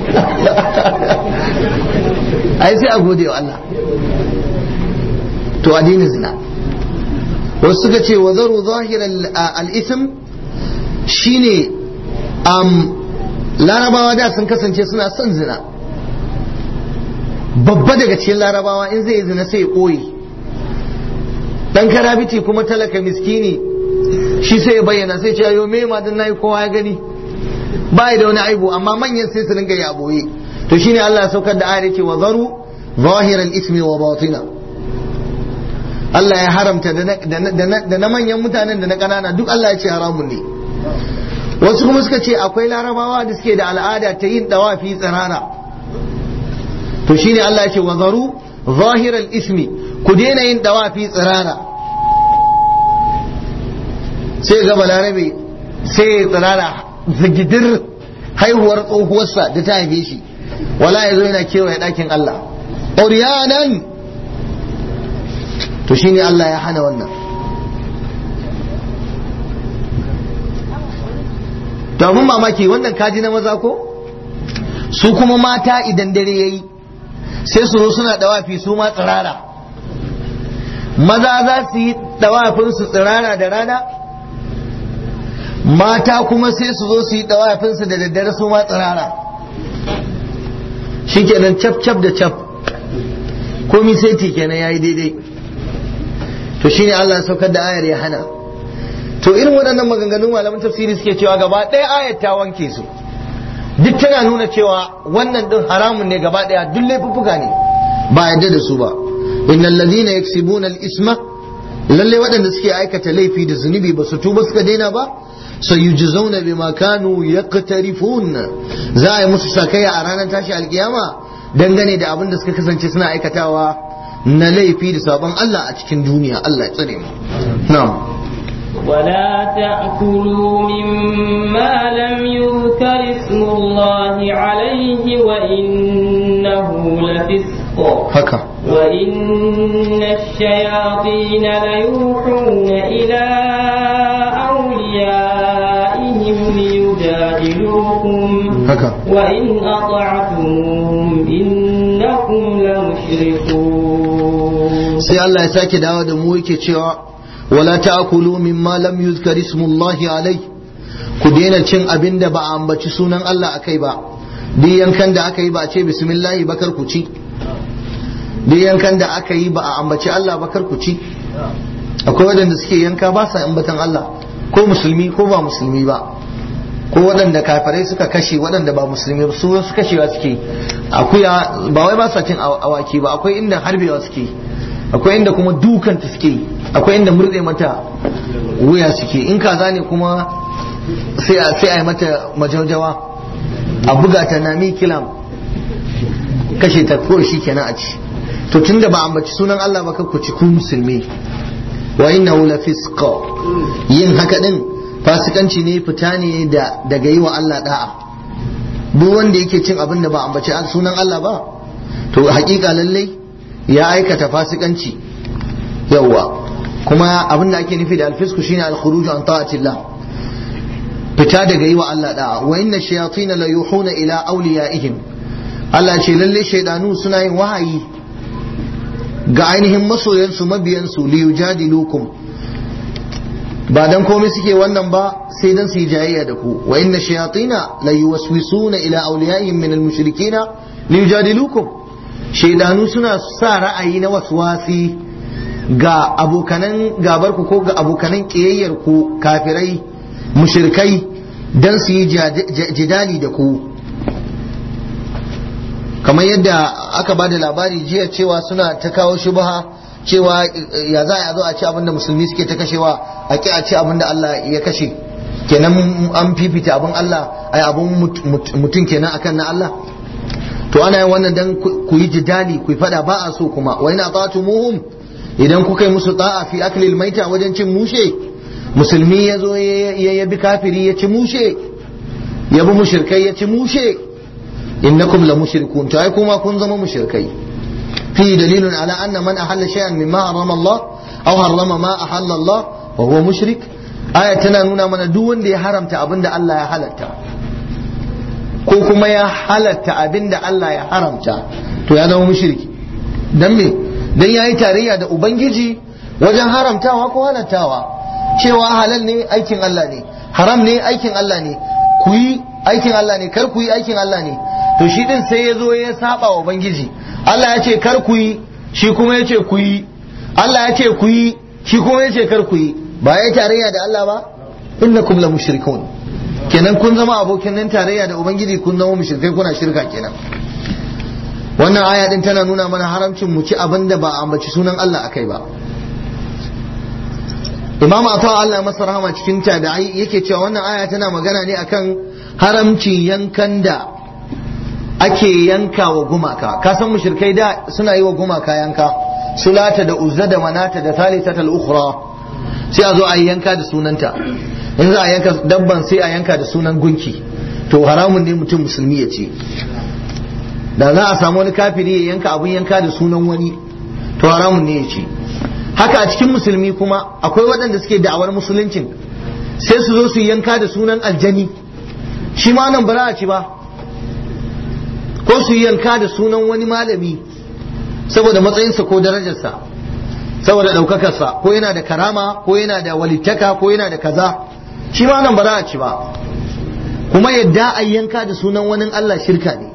ai sai a gode wa Allah to addinin zina wasu suka ce wa zaru zahir al-ism shine um, larabawa da sun kasance suna son zina babba daga cikin larabawa in zai zina sai ya ɓoye dan karabiti kuma talaka miskini shi sai ya bayyana sai ce ayo me ma dan nayi kowa ya gani ba da wani aibu amma manyan sai su ringa ya boye to shine Allah ya saukar da ayar yake wa zaru zahiral ismi wa batina Allah ya haramta da na manyan mutanen da na ƙanana duk Allah ya ce haramun ne wasu kuma suka ce akwai larabawa da suke da al'ada ta yin dawafi tsirara to shine Allah ya ce wa zaru zahiral ismi ku daina yin dawafi tsirara sai ga balarabe sai ya tsirara zigidir haihuwar tsohuwarsa da ta haife shi wala ya zo yana kewaye ɗakin Allah oriyanan to shine Allah ya hana wannan to abin mamaki wannan kaji na maza ko su kuma mata idan dare yayi sai su zo suna dawafi su ma tsirara maza za su yi dawafin su tsirara da rana mata kuma sai su zo su yi dawafin su da daddare su ma tsirara shikenan cap cap da cap komi sai ti kenan yayi daidai to shine Allah ya saukar da ayar ya hana to irin waɗannan maganganun malaman tafsiri suke cewa gaba ɗaya ayar ta wanke su duk tana nuna cewa wannan din haramun ne gaba ɗaya duk laifuffuka ne ba yadda da su ba innal ladhina yaksibuna al-isma lalle waɗanda suke aikata laifi da zunubi ba su tuba suka daina ba sayujzauna bima kanu yaqtarifun za a yi musu sakaya a ranar tashi alkiyama dangane da abin da suka kasance suna aikatawa na laifi da sabon Allah a cikin duniya Allah ya tsare mu na'am ولا تأكلوا مما لم يذكر اسم الله عليه وإنه لفسق haka وإن الشياطين ليوحون إلى أوليائهم ليجادلوكم haka وإن أطعتموهم إنكم لمشركون sai Allah ya sake dawo da mu yake cewa wala ta'kulu mimma lam yuzkar ismullahi alai ku daina cin abin da ba a ambaci sunan Allah akai ba duk yankan da aka yi ba a ce bismillah ba kar ku ci duk yankan da aka yi ba a ambaci Allah ba kar ku ci akwai waɗanda suke yanka ba sa ambatan Allah ko musulmi ko ba musulmi ba ko waɗanda kafirai suka kashe waɗanda ba musulmi ba su wasu kashewa suke akuya ba wai ba sa cin awaki ba akwai inda harbewa suke akwai inda kuma dukanta suke akwai inda murɗe mata wuya suke in kaza ne kuma sai a sai a yi mata majaujawa a buga ta nami kilam kashe ta ko shi kenan a ci to tunda ba ambaci sunan Allah ba ku ci ku musulmi wa innahu lafisqa yin haka din fasikanci ne fita ne da daga yi wa Allah da'a duk wanda yake cin abin da ba ambaci sunan Allah ba to hakika lallai ya aikata fasikanci yawwa kuma abin da ake nufi da alfisku shine al-khuruj an ta'atillah fita daga yi wa Allah da'a wa inna shayatin la yuhuna ila awliyaihim Allah ce lalle shaydanu suna yin wahayi ga ainihin masoyansu mabiyansu li yujadilukum ba dan komai suke wannan ba sai dan su yi jayayya da ku wa inna shayatina la yuwaswisuna ila awliyaihim min al-mushrikina li yujadilukum shaidanu suna sa ra'ayi na waswasi ga abokanan gabar ku ko ga abokanan kiyayyar ku kafirai mushrikai dan su yi jidali da ku kamar yadda aka ba da labari jiya cewa suna ta kawo shubha cewa ya za a zo a ci abinda musulmi suke ta kashewa a ki a ci abinda Allah ya kashe kenan an fifita abin Allah ai abin mutum kenan akan na Allah to ana yin wannan dan ku yi jidali ku yi fada ba a so kuma wa ina muhum idan kuka yi musu ta'a fi aklil maita wajen cin mushe musulmi ya zo ya yabi kafiri ya ci mushe ya bi mushrikai ya ci mushe innakum la mushrikun to ai kuma kun zama mushrikai fi dalilun ala anna man ahalla shay'an mimma harrama Allah aw harrama ma ahalla Allah wa huwa mushrik aya tana nuna mana duk wanda ya haramta abinda Allah ya halatta ko kuma ya halatta abin da Allah ya haramta to ya zama mushriki dan me dan yayi tarayya da ubangiji wajen haramtawa ko halattawa cewa halal ne aikin Allah ne haram ne aikin Allah ne ku yi aikin Allah ne kar ku yi aikin Allah ne to shi din sai ya zo ya saba wa ubangiji Allah ya ce kar ku yi shi kuma ya ce ku yi Allah ya ce ku yi shi kuma yace kar ku yi ba ya tarayya da Allah ba innakum la mushrikun kenan kun zama abokin nan tarayya da ubangiji kun zama mushrikai kuna shirka kenan wannan aya din tana nuna mana haramcin mu ci abin da ba a ambaci sunan Allah akai ba Imam Ata Allah masa rahama cikin tabi'ai yake cewa wannan aya tana magana ne akan haramcin yankan da ake yanka wa gumaka ka san mushrikai da suna yi wa gumaka yanka sulata da uzza da manata da thalithata al-ukhra sai a zo a yanka da sunanta in za a yanka dabban sai a yanka da sunan gunki to haramun ne mutum musulmi ya ce da za a samu wani kafiri ya yanka abun yanka da sunan wani to haramun ne ya ce haka a cikin musulmi kuma akwai waɗanda suke da'awar musuluncin sai su zo su yanka da sunan aljani shi ma nan bara a ci ba ko su yanka da sunan wani malami saboda matsayinsa ko darajarsa saboda ɗaukakarsa ko yana da karama ko yana da walittaka ko yana da kaza shi ma nan bara a ci ba kuma yadda a yanka da sunan wani Allah shirka ne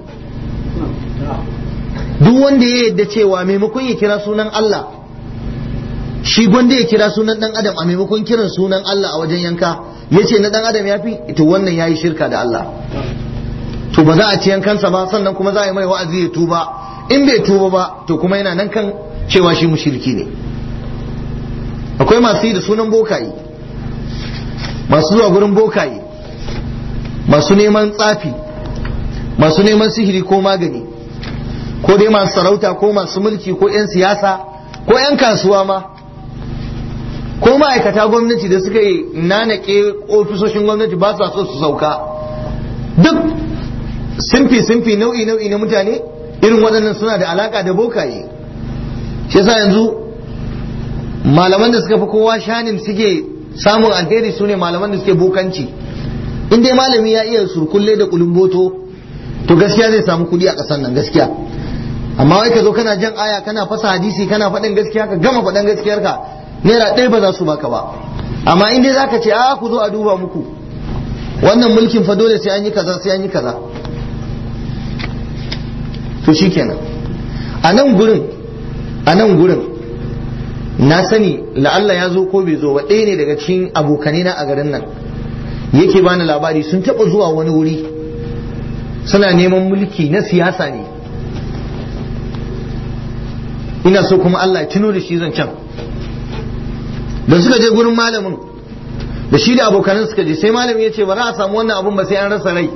duk wanda ya yadda cewa maimakon ya kira sunan Allah shi gwanda ya kira sunan dan adam a maimakon kiran sunan Allah a wajen yanka ya ce na dan adam ya fi ita wannan ya yi shirka da Allah to ba za a ci yankansa ba sannan kuma za a yi mai wa'azi ya tuba in bai tuba ba to kuma yana nan kan cewa shi mushriki ne akwai masu yi da sunan bokaye masu zuwa gurin bokaye masu neman tsafi masu neman sihiri ko magani ko dai masu sarauta ko masu mulki ko 'yan siyasa ko 'yan kasuwa ma ko ma'aikata gwamnati da suka yi nanake ofisoshin gwamnati ba sa so su sauka duk simfi simfi nau'i nau'i na mutane irin waɗannan suna da alaka da bokaye shi yasa yanzu malaman da suka fi kowa shanin suke samun alheri su ne malaman da suke bokanci in dai malami ya iya surkulle da kulumboto to gaskiya zai samu kuɗi a ƙasar nan gaskiya amma wai ka zo kana jan aya kana fasa hadisi kana faɗin gaskiya ka gama faɗin gaskiyarka naira ɗaya ba za su baka ba amma in dai zaka ce a ku zo a duba muku wannan mulkin fa dole sai an yi kaza sai an yi kaza to shikenan a nan gurin a nan gurin na sani la'alla ya zo ko bai zo ba ɗaya ne daga cikin abokanai na a garin nan yake bani labari sun taɓa zuwa wani wuri suna neman mulki na siyasa ne ina so kuma Allah ya tuno da shi zancen da suka je gurin malamin da shi da abokanan suka je sai malamin ya ce ba za a samu wannan abun ba sai an rasa rai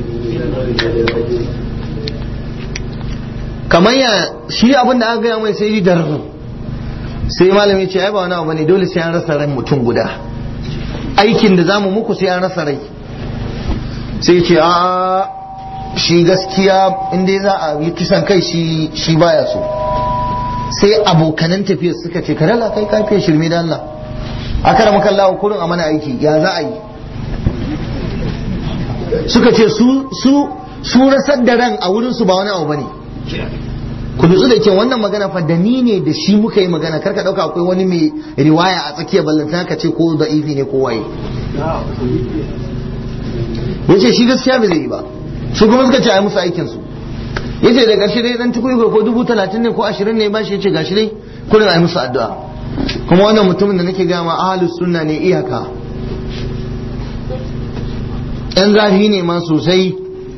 kamar ya shi abin da aka gaya mai sai dar sai malamin ya ce ai ba wani abu ne dole sai an rasa rai mutum guda aikin da zamu muku sai an rasa rai sai ce a shi gaskiya inda za a yi kisan kai shi shi baya so sai abokanan tafiyar suka ce karala kai kafiya shirme da Allah aka da maka Allah kurin a mana aiki ya za a yi suka ce su su su rasar da ran a wurin su ba wani abu bane ku nutsu da ke wannan magana fa da ni ne da shi muka yi magana karka dauka akwai wani mai riwaya a tsakiyar ballantana ka ce ko da ifi ne ko waye yace shi gaskiya bai zai yi ba su kuma suka ce ai musu aikin su yace da gashi dai dan tukuyi ko dubu talatin ne ko ashirin ne ba shi yace gashi dai kullum ai musu addu'a kuma wannan mutumin da nake gama ahlus sunna ne iyaka yan zafi ne ma sosai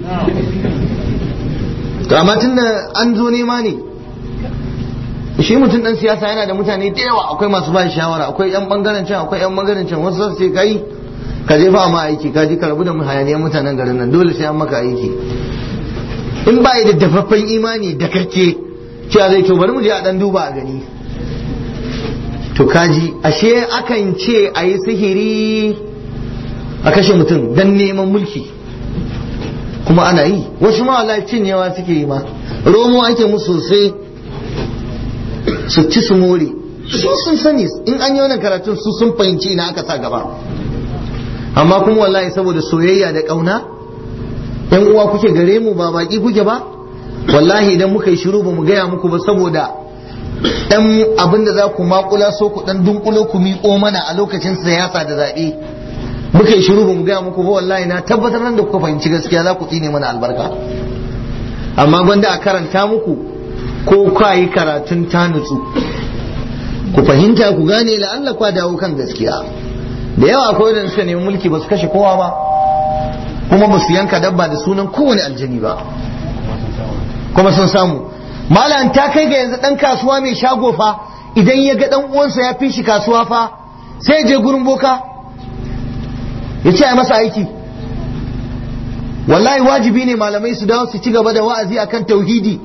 to amma tunda an zo nema ne shi mutum dan siyasa yana da mutane da yawa akwai masu ba shawara akwai yan bangaren can akwai yan bangaren can wasu su ce kai ka je fa ma aiki ka je ka rabu da hayaniyar mutanen garin nan dole sai an maka aiki in ba da dafaffen imani da kake cewa zai to bari mu je a dan duba a gani to kaji ashe akan ce a yi sihiri a kashe mutum dan neman mulki kuma ana yi wasu ma wallahi cinyewa suke yi ma romo ake musu sosai su ci su more su sun sani in an yi wannan karatun su sun fahimci ina aka sa gaba amma kuma wallahi saboda soyayya da ƙauna yan uwa kuke gare mu ba baki kuke ba wallahi idan muka yi shiru ba mu gaya muku ba saboda dan abin da za ku makula so ku dan dunkulo ku miƙo mana a lokacin siyasa da zaɓe muka yi shiru ba mu gaya muku ba wallahi na tabbatar nan da kuka fahimci gaskiya za ku tsine mana albarka amma gwanda a karanta muku ko ka yi karatun ta nutsu ku fahimta ku gane la'alla kwa dawo kan gaskiya da yawa akwai wadanda suka nemi mulki ba su kashe kowa ba kuma ba su yanka dabba da sunan kowane aljani ba kuma sun samu malam ta kai ga yanzu dan kasuwa mai shago fa idan ya ga dan uwansa ya fi shi kasuwa fa sai je gurin boka ya ce a masa aiki wallahi wajibi ne malamai su dawo su ci gaba da wa'azi akan tauhidi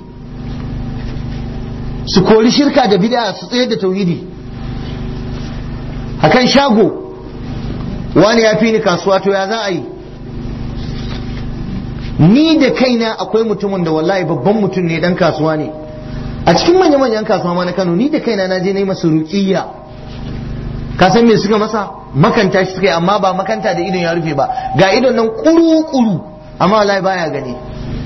su kori shirka da bid'a su tsayar da tauhidi akan shago wani ya fi ni kasuwa to ya za a yi ni da kaina akwai mutumin da wallahi babban mutum ne dan kasuwa ne a cikin manya manyan kasuwa ma na Kano ni da kaina na je na yi masa ruqiyya ka san me suka masa makanta shi suka yi amma ba makanta da idon ya rufe ba ga idon nan kuru kuru amma wallahi baya gani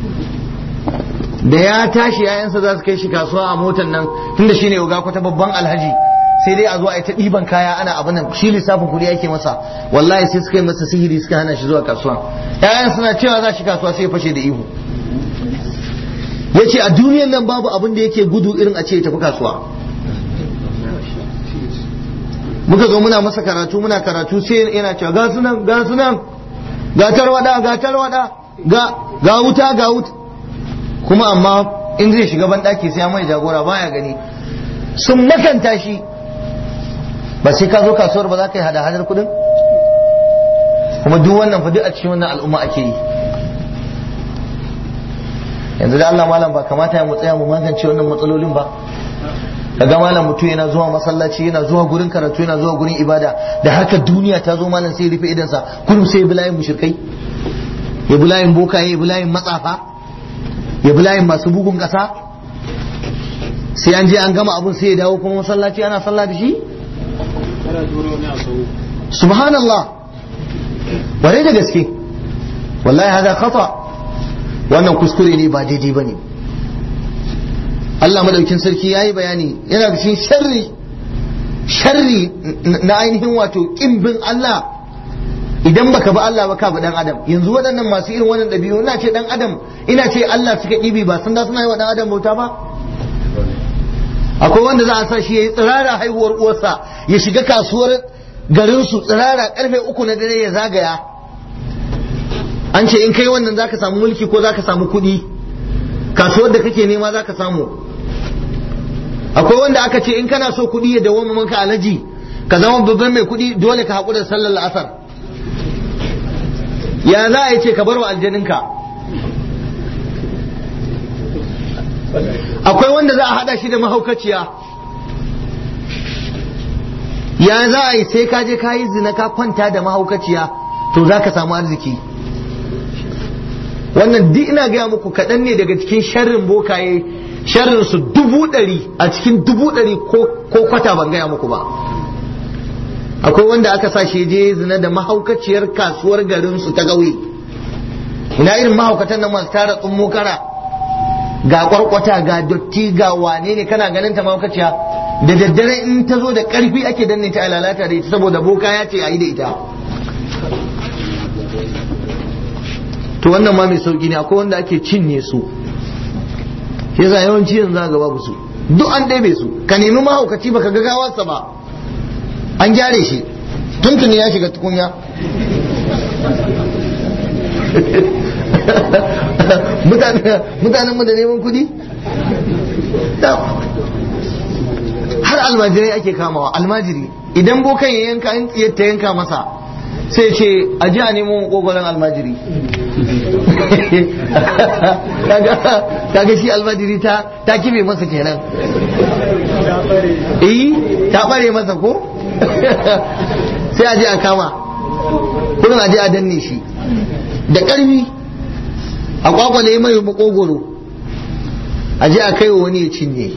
da ya tashi yayansa za su kai shi kasuwa a motar nan tunda shine uga kwata babban alhaji sai dai a zo a yi ta ɗiban kaya ana abin nan shi lissafin kuɗi yake masa wallahi sai suka yi masa sihiri suka hana shi zuwa kasuwa yayan suna cewa za shi kasuwa sai ya fashe da ihu ya ce a duniyan nan babu abin da yake gudu irin a ce ya tafi kasuwa muka zo muna masa karatu muna karatu sai yana cewa ga sunan ga sunan ga tarwada ga tarwada ga ga wuta ga wuta kuma amma in zai shiga ban daki sai mai jagora baya gani sun makanta shi ba sai ka zo kasuwar ba za ka yi hada hadar kudin kuma duk wannan fa duk a cikin wannan al'umma ake yi yanzu da Allah malam ba kamata ya mu tsaya mu magance wannan matsalolin ba kaga malam mutum yana zuwa masallaci yana zuwa gurin karatu yana zuwa gurin ibada da harkar duniya ta zo malam sai ya rufe idansa kullum sai ya bi layin mushrikai ya bi layin bokaye ya bi layin matsafa ya bi layin masu bugun kasa sai an je an gama abun sai ya dawo kuma masallaci ana sallah da shi subhanallah ware da gaske wallahi hada khata wannan kuskure ne ba daidai bane Allah madaukin sarki yayi bayani yana da cikin sharri sharri na ainihin wato kimbin Allah idan baka bi Allah ba ka bi dan adam yanzu waɗannan masu irin wannan ɗabi'u ina ce dan adam ina ce Allah suka ɗibi ba sun da suna yi wa dan adam bauta ba akwai wanda za a sa shi ya yi tsirara haihuwar uwarsa ya shiga kasuwar garinsu tsirara karfe uku na dare ya zagaya an ce in kai wannan zaka samu mulki ko zaka samu kuɗi kasuwar da kake nema zaka samu akwai wanda aka ce in kana so kuɗi ya dawo manka alaji ka zama babban mai kuɗi dole ka haƙura sallar la'asar ya za a yi ce ka bar wa aljaninka akwai wanda za a hada shi da mahaukaciya ya za a yi sai ka je ka yi zina ka kwanta da mahaukaciya to za ka samu arziki wannan duk ina gaya muku kaɗan ne daga cikin sharrin bokaye sharrin su dubu ɗari a cikin dubu ɗari ko kwata ban gaya muku ba akwai wanda aka sa shi je zina da mahaukaciyar kasuwar garin su ta ƙauye ina irin mahaukatan nan masu tara tsummo kara ga kwarkwata ga dotti ga wane ne kana ganin ta mahaukaciya da daddare in ta zo da karfi ake danne ta lalata da ita saboda boka ya ce a yi da ita to wannan ma mai sauki ne akwai wanda ake cinye su shi yasa yawanci yanzu za ga babu su duk an ɗebe su ka nemi mahaukaci baka ga gawarsa ba an gyare shi tuntuni ya shiga tukunya mutanen mu da neman kudi har almajirai ake kamawa almajiri idan bokan ya yanka in ta yanka masa sai ce a ji a nemo kogoron almajiri kaga shi almajiri ta ta kibe masa kenan eh ta bare masa ko sai a je a kama kurin a je a danne shi da ƙarfi a kwakwale mai makogoro a je a kai wa wani ya cinye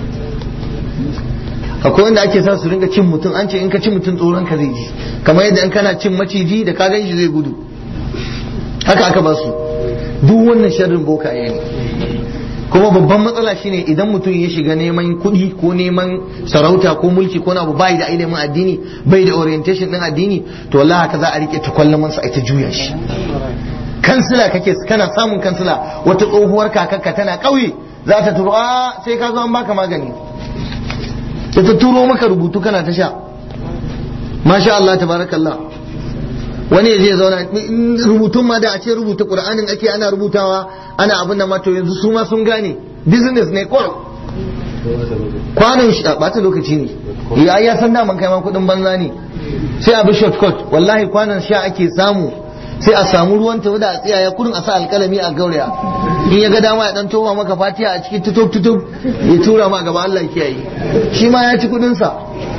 akwai wanda ake sa su ringa cin mutum an ce in ka ci mutum tsoron ka zai ji kamar yadda in kana cin maciji da ka gan shi zai gudu haka aka ba su duk wannan sharrin bokaye ne kuma babban matsala shine idan mutum ya shiga neman kuɗi ko neman sarauta ko mulki ko na abu bai da ilimin addini bai da orientation din addini to wallahi haka za a rike tukwallaman sa ita juya shi kansila kake kana samun kansila wata tsohuwar kakarka tana ƙauye za ta turo a sai ka zo an baka magani ya ta turo maka rubutu kana ta sha masha Allah tabarakallah wani ya je zauna rubutun ma da a ce rubuta qur'anin ake ana rubutawa ana abin da ma to yanzu su ma sun gane business ne kawai kwanan shi a bata lokaci ne ya ya san daman kai ma kudin banza ne sai a bi shortcut wallahi kwanan sha ake samu sai a samu ruwan tafi da a tsaya kurin a sa alkalami a gauraya in ya ga dama ya dan toba maka fatiha a cikin tutub tutub ya tura ma gaba Allah kiyaye shi ma ya ci kudin sa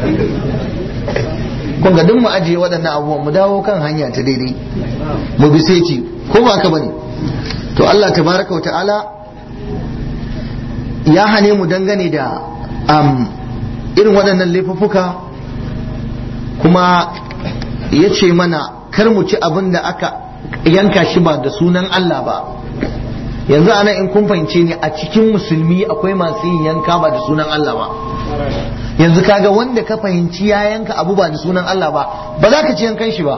kun ga duk mu ajiye waɗannan abubuwan mu dawo kan hanya ta daidai mu bi sai ko ba ka bane to Allah tabaraka wa ta'ala ya hane mu dangane da um, irin waɗannan laifuffuka kuma ya ce mana kar mu ci abin da aka yanka shi ba da sunan Allah ba yanzu ana in kun fahimce ni a cikin musulmi akwai masu yin yanka ba da sunan Allah ba yanzu kaga wanda ka fahimci ya yanka abu ba da sunan Allah ba ba za ka ci yankan shi ba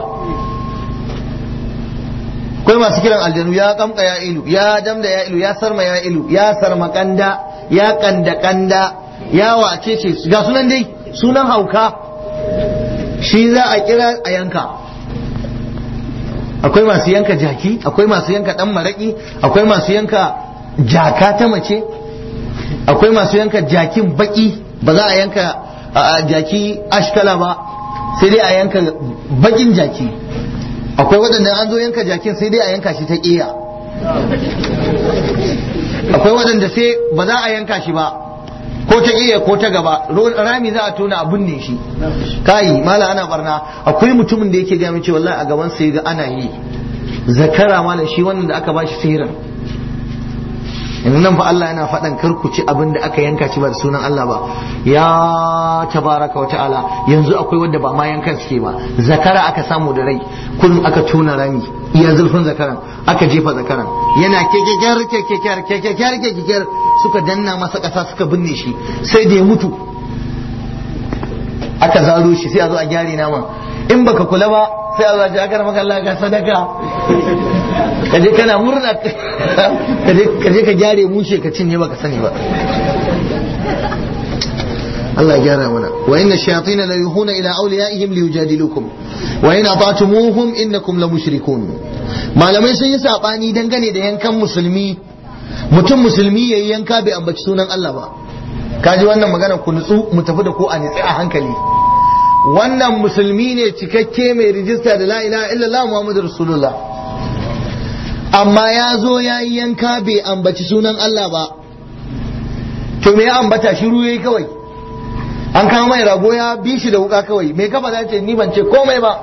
akwai masu kiran aljanu ya kamka ya ilu ya damda ya ilu ya sarma ya ilu ya sarma kanda ya kanda kanda ya wace ce ga sunan dai sunan hauka shi za a kira a yanka akwai masu yanka jaki akwai masu yanka dan maraki akwai masu yanka jaka ta mace akwai masu yanka jakin baki ba za a yanka jaki ashkala ba sai dai a yanka bakin jaki akwai waɗanda an zo yanka jakin sai dai a yanka shi ta ƙiya akwai waɗanda sai ba za a yanka shi ba ko ta ƙiya ko ta gaba rami za a tona a binne shi kai mala ana barna akwai mutumin da yake gami cewa wallahi a gaban sai ga ana yi zakara malam shi wannan da aka ba shi sihirin yanzu nan fa Allah yana faɗan kar ku ci abin da aka yanka ci ba da sunan Allah ba ya tabaraka wa ta'ala yanzu akwai wanda ba ma yankan suke ba zakara aka samu da rai kullum aka tona rami iya zulfin zakaran aka jefa zakaran yana kekekiyar kekekiyar kekekiyar kekekiyar suka danna masa ƙasa suka binne shi sai da ya mutu aka zaro shi sai a zo a gyare naman in baka kula ba sai a zo a ji aka maka Allah ga sadaka kaje kana murna kaje ka gyare mushe ka cinye baka sani ba Allah gyara mana wa inna shayatin la yuhuna ila awliyaihim liyujadilukum wa in ata'tumuhum innakum la mushrikun malamai sun yi sabani dangane da yankan musulmi mutum musulmi yayi yanka bai ambaci sunan Allah ba kaji wannan magana ku nutsu mu tafi da ku a nitsi a hankali wannan musulmi ne cikakke mai rijista da la ilaha illallah muhammadu rasulullah amma ya zo ya yi yanka bai ambaci sunan Allah ba to me ya ambata shiru yayi kawai an kama mai rago ya bi shi da wuka kawai me kafa za ce ni ban ce komai ba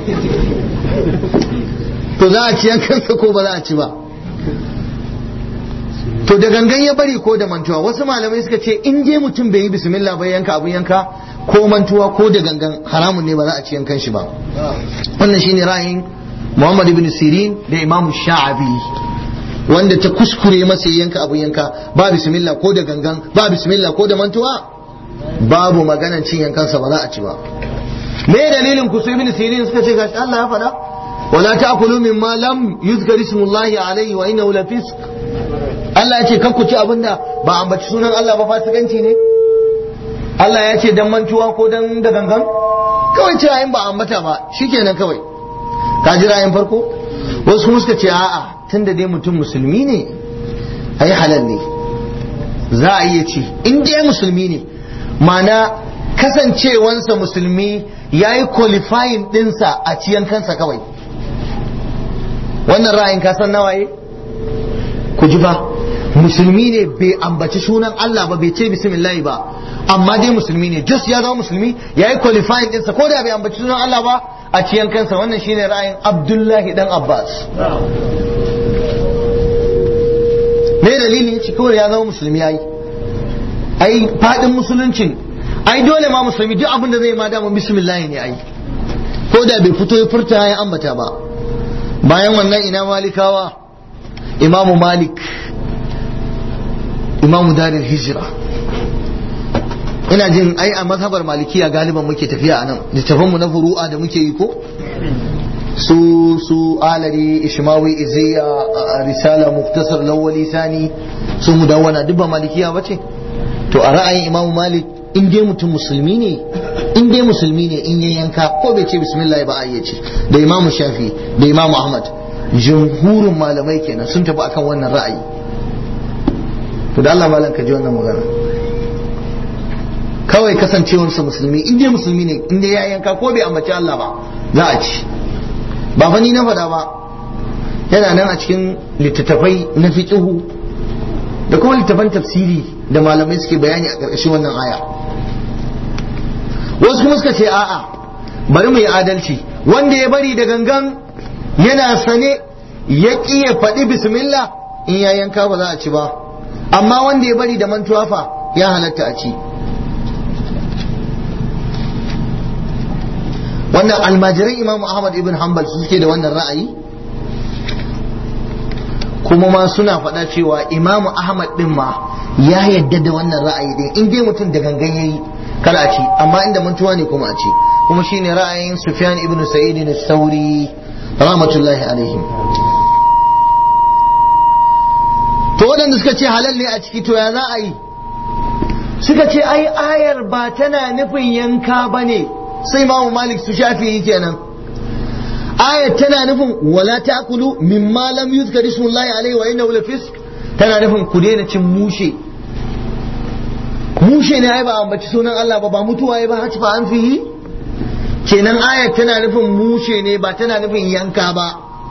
to za a ci yankansa ko ba za a ci ba to da gangan ya bari ko da mantuwa wasu malamai suka ce in je mutum bai yi bismillah bai yanka abun yanka ko mantuwa ko da gangan haramun ne ba za a ci yankan shi ba wannan shine ra'ayin Muhammad ibn Sirin da Imam Sha'abi wanda ta kuskure masa yanka abun yanka ba bismillah ko da gangan ba bismillah ko da mantuwa babu maganan cin yankansa ba za a ci ba me dalilin ku su ibn Sirin suka ce gashi Allah ya faɗa wala ta'kulu mimma lam yuzkar ismullahi alayhi wa innahu lafisq Allah ya ce kan ku ci abinda ba ambaci sunan Allah ba fasikanci ne Allah ya ce dan mantuwa ko dan da gangan kawai ce ayin ba ambata ba shikenan kawai ka ji ra'ayin farko wasu kuma suka ce a'a tunda dai mutum musulmi ne ai halal ne za a iya ci in dai musulmi ne mana kasancewansa musulmi ya yi qualifying dinsa a ciyan kansa kawai wannan ra'ayin ka san nawaye ku ji fa musulmi ne bai ambaci sunan Allah ba bai ce bismillah ba amma dai musulmi ne just ya zama musulmi ya yi qualifying ɗinsa ko da bai ambaci sunan Allah ba a ciyan kansa wannan shine ra'ayin Abdullahi dan Abbas me dalili ya ce kawai ya zama musulmi yayi ai fadin musuluncin ai dole ma musulmi duk abin da zai ma dama bismillah ne ai ko da bai fito ya furta ya ambata ba bayan wannan ina malikawa imamu malik imamu daril hijira ina jin ai a mazhabar malikiya galiban muke tafiya a nan littafan mu na furu'a da muke yi ko su su alari ishmawi iziya risala muktasar lawali sani su mudawwana duk ba malikiya bace to a ra'ayin imamu malik in dai mutum musulmi ne in dai musulmi ne in ya yanka ko bai ce bismillah ba a ce da imamu shafi da imamu ahmad jumhurin malamai kenan sun tafi akan wannan ra'ayi to da Allah malam ka ji wannan magana kawai kasancewarsa musulmi in dai musulmi ne in dai ya yanka ko bai ambaci Allah ba za a ci ba fa ni na faɗa ba yana nan a cikin littattafai na fiqhu da kuma littattafan tafsiri da malamai suke bayani a ƙarƙashin wannan aya wasu kuma suka ce a'a bari mu yi adalci wanda ya bari da gangan yana sane ya ƙi ya faɗi bismillah in ya yanka ba za a ci ba amma wanda ya bari da mantuwa fa ya halatta a ci wannan almajiran imam ahmad ibn hanbal su suke da wannan ra'ayi kuma ma suna faɗa cewa imam ahmad din ma ya yadda da wannan ra'ayi din in dai mutum da gangan yayi kar a ci amma inda mantuwa ne kuma a ci kuma shine ra'ayin sufyan ibn sa'id as-sauri rahmatullahi alaihim to waɗanda suka ce halal ne a ciki to ya za a yi suka ce ai ayar ba tana nufin yanka ba ne sai imamu malik su shafi kenan ayar tana nufin wala ta'kulu mimma lam yuzkar ismullahi alaihi wa innahu lafisq tana nufin ku daina cin mushe mushe ne ai ba ambaci sunan Allah ba ba mutuwa ai ba haci fa an fihi kenan ayar tana nufin mushe ne ba tana nufin yanka ba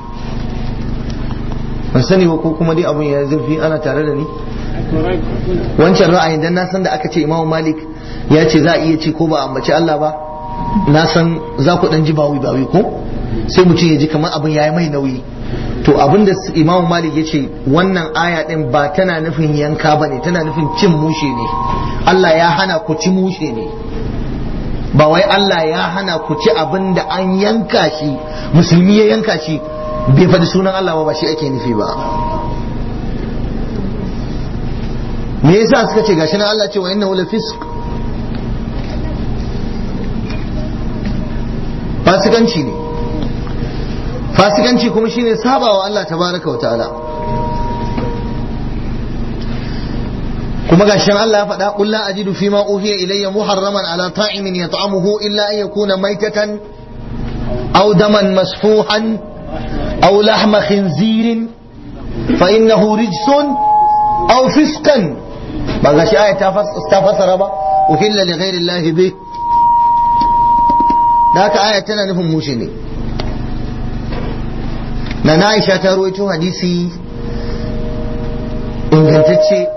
ban sani ba ko kuma dai abun ya zurfi ana tare da ni wancan ra'ayin dan na san da aka ce Imam Malik ya ce za a iya ci ko ba ambaci Allah ba na san za ku dan ji bawi bawi ko sai mutum ya ji kamar abin yayi mai nauyi to abin da Imam Malik ya ce wannan aya din ba tana nufin yanka ba ne tana nufin cin mushe ne Allah ya hana ku ci mushe ne ba wai Allah ya hana ku ci abin da an yanka shi musulmi ya yanka shi bai faɗi sunan Allah ba ba shi ake nufi ba me yasa suka ce gashi na Allah ce wa innahu lafisq fasikanci ne fasikanci kuma shine sabawa Allah tabaraka wa ta'ala kuma gashin Allah ya faɗa qul la ajidu fima uhiya ilayya muharraman ala ta'imin yat'amuhu illa an yakuna maitatan aw daman masfuhan aw lahma khinzirin fa innahu rijsun aw fisqan ba ga shi aya ta fasara ba uhilla li ghairi Allah bi da haka aya tana nufin mushe ne na na Aisha ta rawaito hadisi ingantacce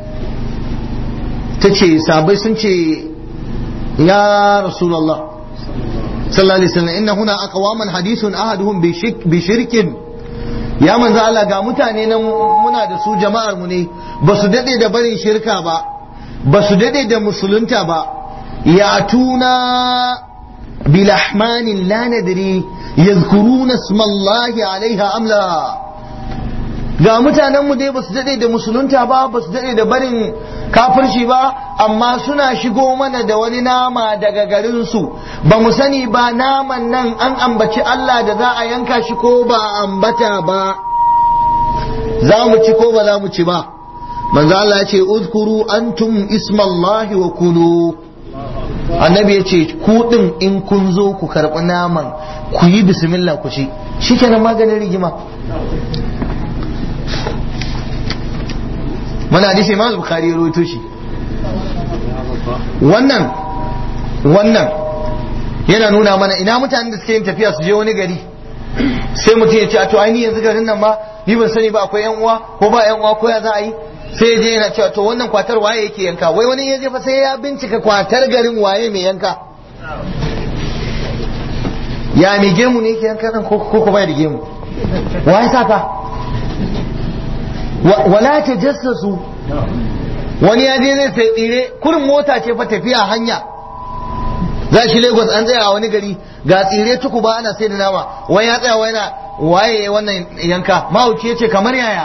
ta ce sabai sun ce ya Rasulullah sallallahu alaihi wasallam inna huna aqwaman hadithun ahaduhum bi shirkin ya manzo Allah ga mutane nan muna da su jama'ar mu ne ba su dade da barin shirka ba ba su dade da musulunta ba ya tuna bilahmanin la nadri yadhkuruna ismallahi alaiha amla ga mutanen mu dai ba su dade da musulunta ba ba su dade da barin kafirci ba amma suna shigo mana da wani nama daga garinsu ba mu sani ba naman nan an ambaci Allah da za a yanka shi ko ba a ambata ba za mu ci ko ba za mu ci ba manzo Allah ya ce uzkuru antum ismallahi wa kulu annabi ya ce ku din in kun zo ku karɓi naman ku yi bismillah ku ci shikenan maganin rigima mana hadisi imam bukhari ya rawaito shi wannan wannan yana nuna mana ina mutanen da suke yin tafiya su je wani gari sai mutum ya ce a to ai ni yanzu garin nan ma ni ban sani ba akwai yan uwa ko ba yan uwa ko ya za a yi sai ya je yana cewa to wannan kwatar waye yake yanka wai wani ya je fa sai ya bincika kwatar garin waye mai yanka ya mai gemu ne yake yanka nan ko ko bai da gemu waye saka wala ta jassasu wani ya je zai sai tsire kurin mota ce fa tafiya hanya za shi lagos an tsaya a wani gari ga tsire tuku ba ana sai da nama wani ya tsaya wani waye wannan yanka mahauci ya ce kamar yaya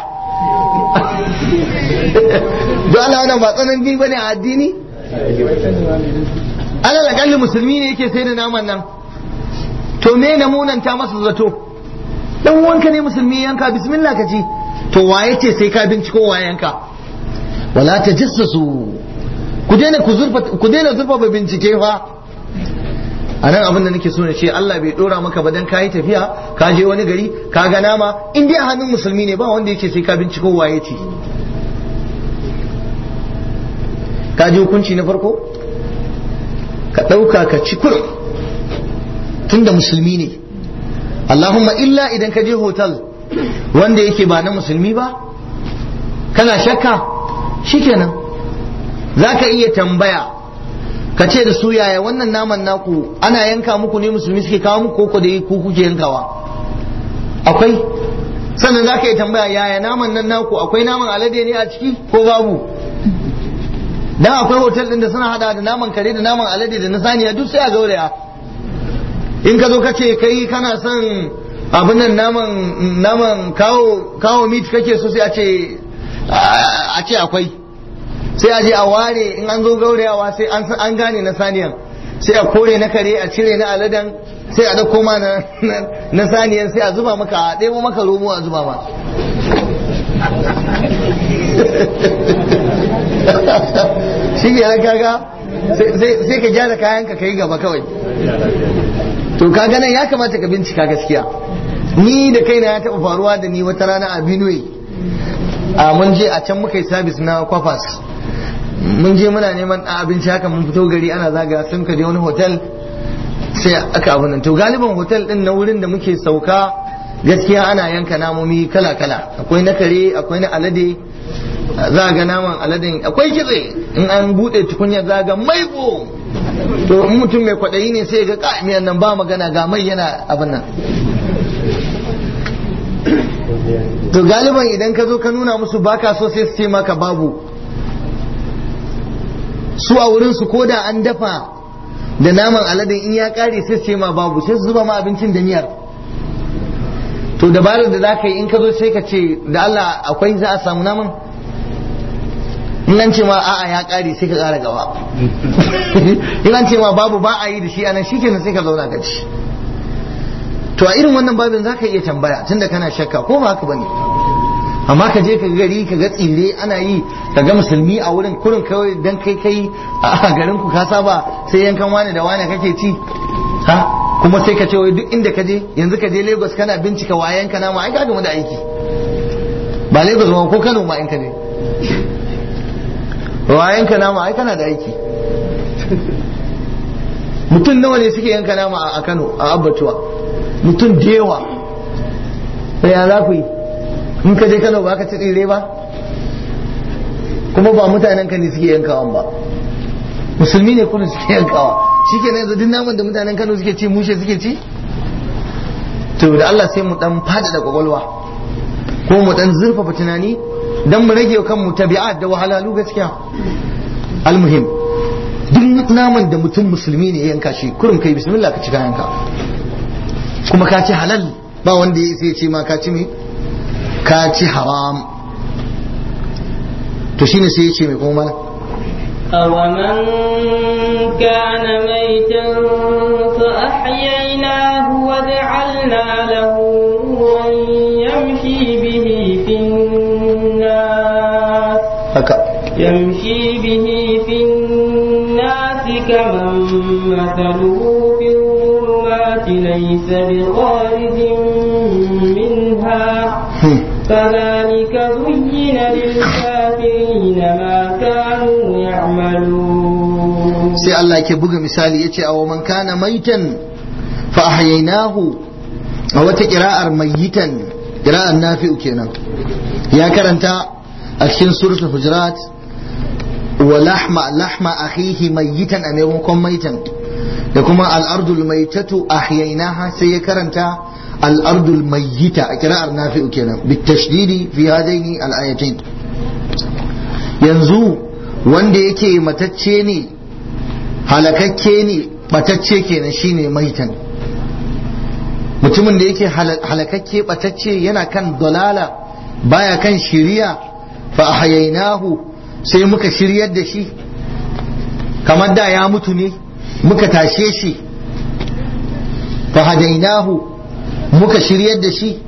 don Allah wannan ba tsanan ba ne a addini alal akalli musulmi ne yake sai da naman nan to me na munanta masa zato dan wanka ne musulmi yanka bismillah ka ci to waye ce sai ka binciko waye yanka wala tajassasu ku daina ku zurfa ku daina zurfa bincike fa a nan abin da nake so na ce Allah bai dora maka ba dan kayi tafiya ka je wani gari ka ga nama in dai a hannun musulmi ne ba wanda yake sai ka binciko waye ce ka ji hukunci na farko ka ɗauka ka ci kurum tunda musulmi ne Allahumma illa idan ka je hotel wanda yake ba na musulmi ba kana shakka shikenan za ka iya tambaya ka ce da su yaya wannan naman naku ana yanka muku ne musulmi suke kawo muku koko da ku kuke yankawa akwai sannan za ka iya tambaya yaya naman nan naku akwai naman alade ne a ciki ko babu dan akwai hotel din da suna hada da naman kare da naman alade da na saniya duk sai a gauraya in ka zo ka ce kai kana son abin nan naman naman kawo kawo meat kake so sai a ce a ce akwai sai a je a ware in an zo gaurayawa sai an an gane na saniyan sai a kore na kare a cire na aladen sai a dauko ma na na saniyan sai a zuba maka a ɗebo maka romo a zuba ma shi ke kaga sai ka gyara kayanka ka yi gaba kawai to kaga nan ya kamata ka bincika gaskiya ni da kaina ya taɓa faruwa da ni wata rana a Benue a mun je a can muka yi sabis na kwafas mun je muna neman abinci haka mun fito gari ana zaga sun ka je wani hotel sai aka abu nan to galiban hotel din na wurin da muke sauka gaskiya ana yanka namomi kala kala akwai na kare akwai na alade za ga naman aladen akwai kitse in an bude tukunya za ga maiko to in mutum mai kwaɗayi ne sai ga miyan nan ba magana ga mai yana abin nan to galiban idan ka zo ka nuna musu baka so sai su ce maka babu su a wurin su ko da an dafa da naman aladen in ya kare sai su ce ma babu sai su zuba ma abincin da miyar to dabarar da za ka yi in ka zo sai ka ce da Allah akwai za a samu naman in an ce ma a'a ya kare sai ka kara gaba in an ce ma babu ba a yi da shi anan shikenan sai ka zauna ka ci to a irin wannan babin za ka iya tambaya tunda kana shakka ko ba haka bane amma ka je ka gari ka ga tsire ana yi ka ga musulmi a wurin kurin kawai dan kai kai a garin ku ka saba sai yankan wani da wani kake ci ha kuma sai ka ce wai duk inda ka je yanzu ka je Lagos kana bincika wayan ka nama ai ka gamu da aiki ba Lagos ba ko Kano ma in ka je wayan ka nama ai kana da aiki mutum nawa ne suke yanka nama a Kano a abbatuwa mutum da yawa sai ya za ku yi in ka je Kano ba ka ci tsire ba kuma ba mutanen ka ne suke yankawan ba musulmi ne kuma suke yankawa shi ke yanzu duk naman da mutanen Kano suke ci mushe suke ci to da Allah sai mu dan fada da kwakwalwa ko mu dan zurfafa tunani dan mu rage kanmu tabi'at da wahalalu gaskiya almuhim duk naman da mutum musulmi ne ya yanka shi kurum kai bismillah ka ci kayanka kuma ka ci halal ba wanda ya sai ce ma ka ci me ka ci haram to shine sai ya ce mai kuma mana أومن كان ميتا فأحييناه وجعلنا له نورا يمشي به في الناس haka يمشي به في الناس كمن مثله في الظلمات ليس بخارج منها Hmm. كذلك زين للكافرين ما كانوا يعملون sai Allah ke buga misali yace aw man kana maitan fa ahyaynahu a wata qira'ar mayitan qira'ar nafi'u kenan ya karanta a cikin suratul hujurat wa lahma lahma akhihi mayitan a maimakon maitan da kuma al-ardul maitatu ahyaynaha sai ya karanta al-ardul mayyita a qira'ar nafi'u kenan bitashdidi fi hadaini al-ayatain yanzu wanda yake matacce ne halakakke ne batacce kenan shine maitan mutumin da yake hala- halakakke batacce yana kan dalala baya kan shiriya fa ahyainahu sai muka shiryar da shi kamar da ya mutu ne muka tashe shi fa hadainahu muka shiryar da shi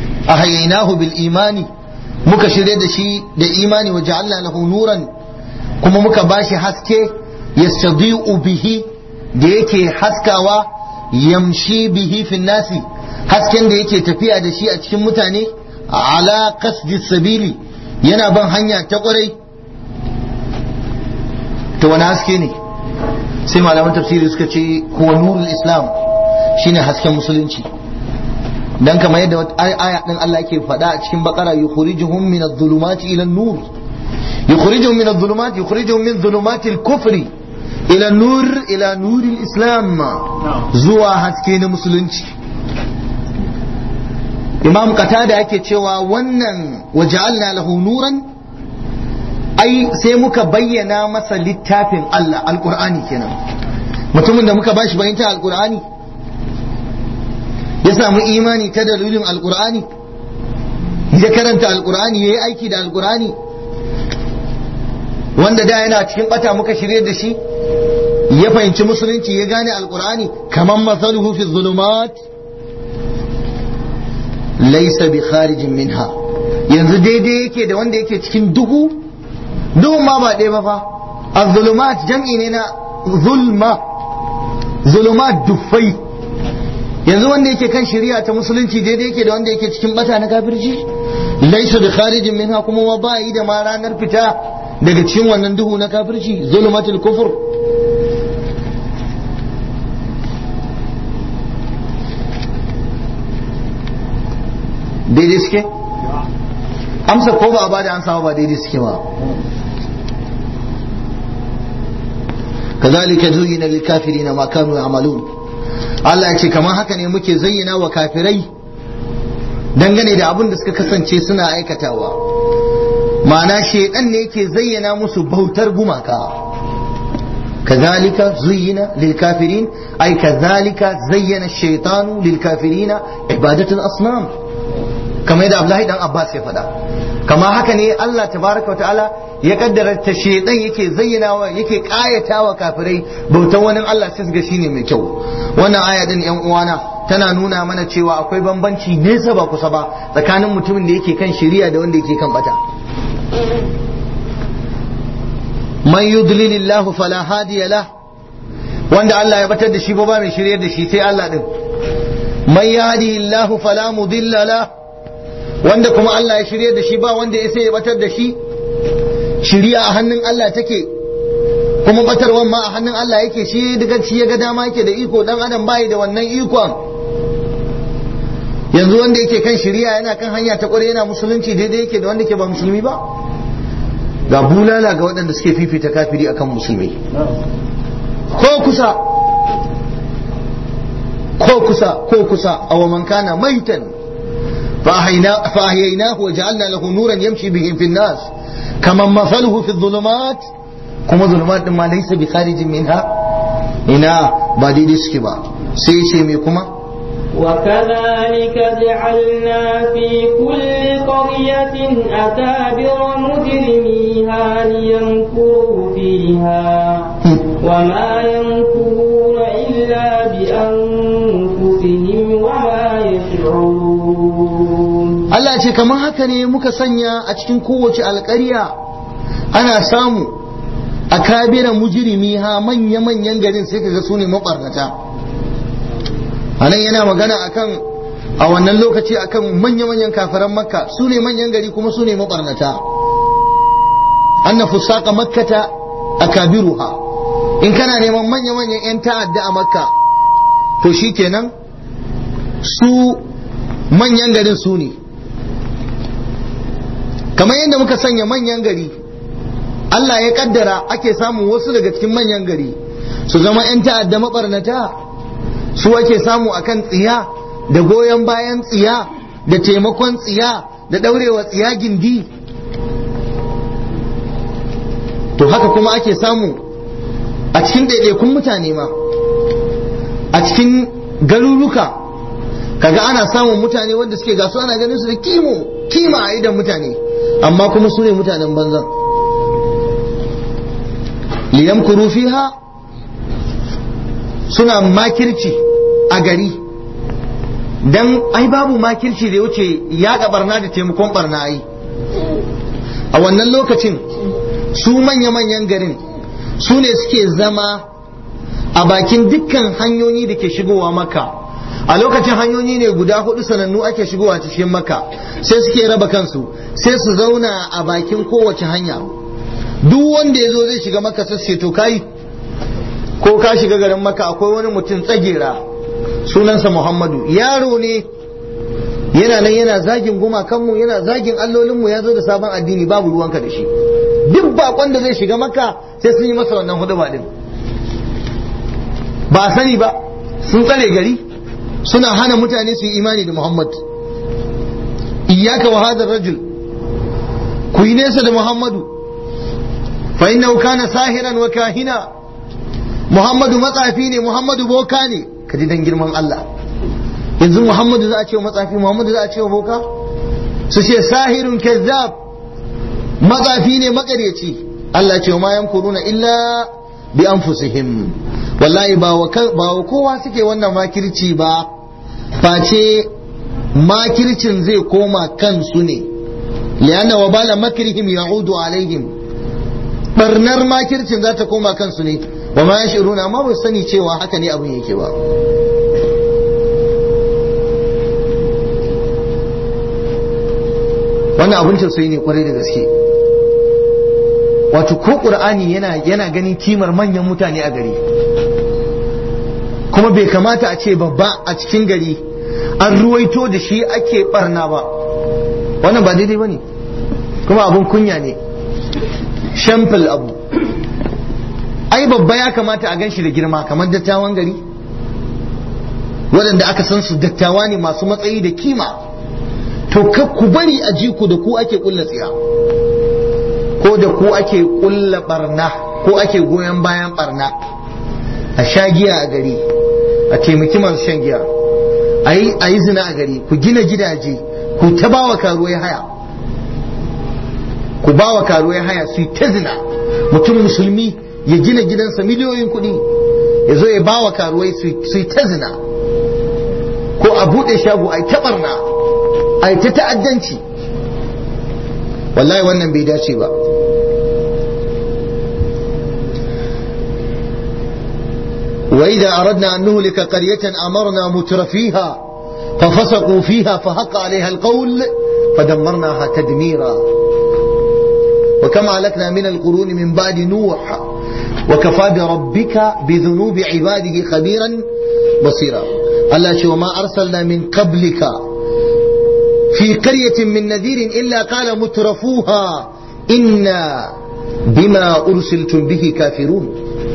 ahyainahu bil imani muka shiryar da shi da imani wa ja'alna lahu nuran kuma muka bashi haske yastadi'u bihi da yake haskawa yamshi bihi fin nasi hasken da yake tafiya da shi a cikin mutane ala qasdi sabili yana ban hanya ta kwarai to wani haske ne sai malaman tafsiri suka ce kuwa nurul islam shine hasken musulunci dan kamar yadda aya din Allah yake faɗa a cikin bakara yukhrijuhum min adh-dhulumati ila an-nur yukhrijuhum min adh-dhulumati yukhrijuhum min dhulumati al-kufri ila an-nur ila nuril islam zuwa haske na musulunci imam qatada yake cewa wannan waja'alna lahu nuran ai sai muka bayyana masa littafin Allah alqur'ani kenan mutumin da muka bashi bayyanta alqur'ani ya samu imani ta dalilin alqur'ani ya karanta alqur'ani yayi aiki da alqur'ani wanda da yana cikin bata muka shirye da shi ya fahimci musulunci ya gane alqur'ani kaman masaluhu fi dhulumat laisa bi kharijin minha yanzu daidai yake da wanda yake cikin duhu duhun ma ba ɗaya ba fa az-zulumat jam'i ne na zulma zulumat dufai yanzu wanda yake kan shari'a ta musulunci daidai yake da wanda yake cikin bata na kafirci laisa bi kharijin minha kuma ma ba yi da ma ranar fita daga cikin wannan duhu na kafirci zulumatul kufur daidai suke amsa ko ba a bada an samu ba daidai suke ba kazalika zuyina lil kafirina ma kanu ya'malun Allah ya ce kamar haka ne muke zayyana wa kafirai dangane da abin da suka kasance suna aikatawa ma'ana shedan ne yake zayyana musu bautar gumaka كذلك زين للكافرين أي كذلك زين الشيطان للكافرين عبادة الأصنام kamar yadda Abdullahi dan Abbas ya faɗa kama haka ne Allah tabaraka wa ta'ala ya kaddara ta shedan yake zayyanawa yake kayatawa kafirai bautan wani Allah sai ga shine mai kyau wannan aya din yan uwana tana nuna mana cewa akwai bambanci nesa ba kusa ba tsakanin mutumin da yake kan shari'a da wanda yake kan bata man yudlilillahu fala hadiya lah wanda Allah ya batar da shi ba mai shiryar da shi sai Allah din man yahdihillahu fala mudilla lah wanda kuma Allah ya shirye da shi ba wanda ya sai ya batar da shi shiriya a hannun Allah take kuma batarwan ma a hannun Allah yake shi daga shi ya ga dama yake da iko dan adam bai da wannan ikon yanzu wanda yake kan shiriya yana kan hanya ta kware yana musulunci daidai yake da wanda ke ba musulmi ba ga bulala ga waɗanda suke fifita kafiri akan musulmi ko kusa ko kusa ko kusa aw man kana maitan فأحييناه وجعلنا له نورا يمشي به في الناس كمن مثله في الظلمات كما ظلمات ما ليس بخارج منها إنا بعد سكبا سيشي ميكما وكذلك جعلنا في كل قرية أكابر مجرميها ليمكروا فيها وما يمكرون إلا بأنفسهم وما يشعرون Allah ce kamar haka ne muka sanya a cikin kowace alƙarya ana samu a kabira mujirimi ha manya-manyan garin sai kaga su ne maɓarnata a nan yana magana akan a wannan lokaci akan manya-manyan kafiran makka su ne manyan gari kuma su ne maɓarnata anna fusaka makkata a kabiruha in kana neman manya-manyan 'yan ta'adda a makka to shi kenan su manyan garin su ne kamar yadda muka sanya manyan gari Allah ya kaddara ake samun wasu daga cikin manyan gari su zama 'yan ta'adda mabarnata su ake samu akan tsiya da goyon bayan tsiya da taimakon tsiya da daurewa tsiya gindi to haka kuma ake samu a cikin ɗaiɗaikun mutane ma a cikin garuruka kaga ana samun mutane wanda suke gasu ana ganin su da kimo kima a idan mutane amma kuma su ne mutanen banzan liyamkuru fiha suna makirci a gari dan ai babu makirci da ya wuce yaɗa barna da taimakon barna ai a wannan lokacin su manya-manyan garin su ne suke zama a bakin dukkan hanyoyi da ke shigowa maka a lokacin hanyoyi ne guda hudu sanannu ake shigowa cikin maka sai suke raba kansu sai su zauna a bakin kowace hanya duk wanda ya zo zai shiga maka sai to kai ko ka shiga garin maka akwai wani mutum tsagera sunansa muhammadu yaro ne yana nan yana zagin gumakanmu yana zagin allolinmu ya zo da sabon addini babu ruwanka da shi duk bakon da zai shiga maka sai sun yi masa wannan hudu din ba sani ba sun tsare gari suna hana mutane su yi imani da muhammad iyaka wa hadar rajul ku yi nesa da muhammadu fa innahu kana sahiran wa kahina muhammadu matsafi ne muhammadu boka ne ka ji dan girman Allah yanzu muhammadu za a ce wa matsafi muhammadu za a ce wa boka su ce sahirun kazzab matsafi ne makaryaci Allah ce wa ma yamkuruna illa bi anfusihim wallahi ba wa kowa suke wannan makirci ba face makircin zai koma kansu ne lianna wa bala makrihim ya'udu alaihim barnar makircin za ta koma kansu ne wa ma yashuruna amma ba sani cewa haka ne abin yake ba wannan abin tausayi ne kwarai da gaske wato ko qur'ani yana yana ganin kimar manyan mutane a gari kuma bai kamata a ce babba a cikin gari an ruwaito da shi ake barna ba wannan ba daidai bane kuma abun kunya ne shamfil abu ai babba ya kamata a gan shi da girma kamar dattawan gari waɗanda aka san su dattawa ne masu matsayi da kima to ku bari a ji ku da ku ake kulla tsiya ko da ku ake kulla barna ko ake goyon bayan barna a sha giya a gari a taimaki masu shan giya a yi zina a gari ku gina gidaje ku ta ba wa karuwai haya ku ba wa karuwai haya su yi ta zina mutum musulmi ya gina gidansa miliyoyin kuɗi ya zo ya ba wa karuwai su yi ta zina ko a buɗe shago a yi ta barna a yi ta ta'addanci wallahi wannan bai dace ba وإذا أردنا أن نهلك قرية أمرنا مترفيها ففسقوا فيها فحق عليها القول فدمرناها تدميرا وكم أهلكنا من القرون من بعد نوح وكفى بربك بذنوب عباده خبيرا بصيرا الله شو ما أرسلنا من قبلك في قرية من نذير إلا قال مترفوها إنا بما أرسلتم به كافرون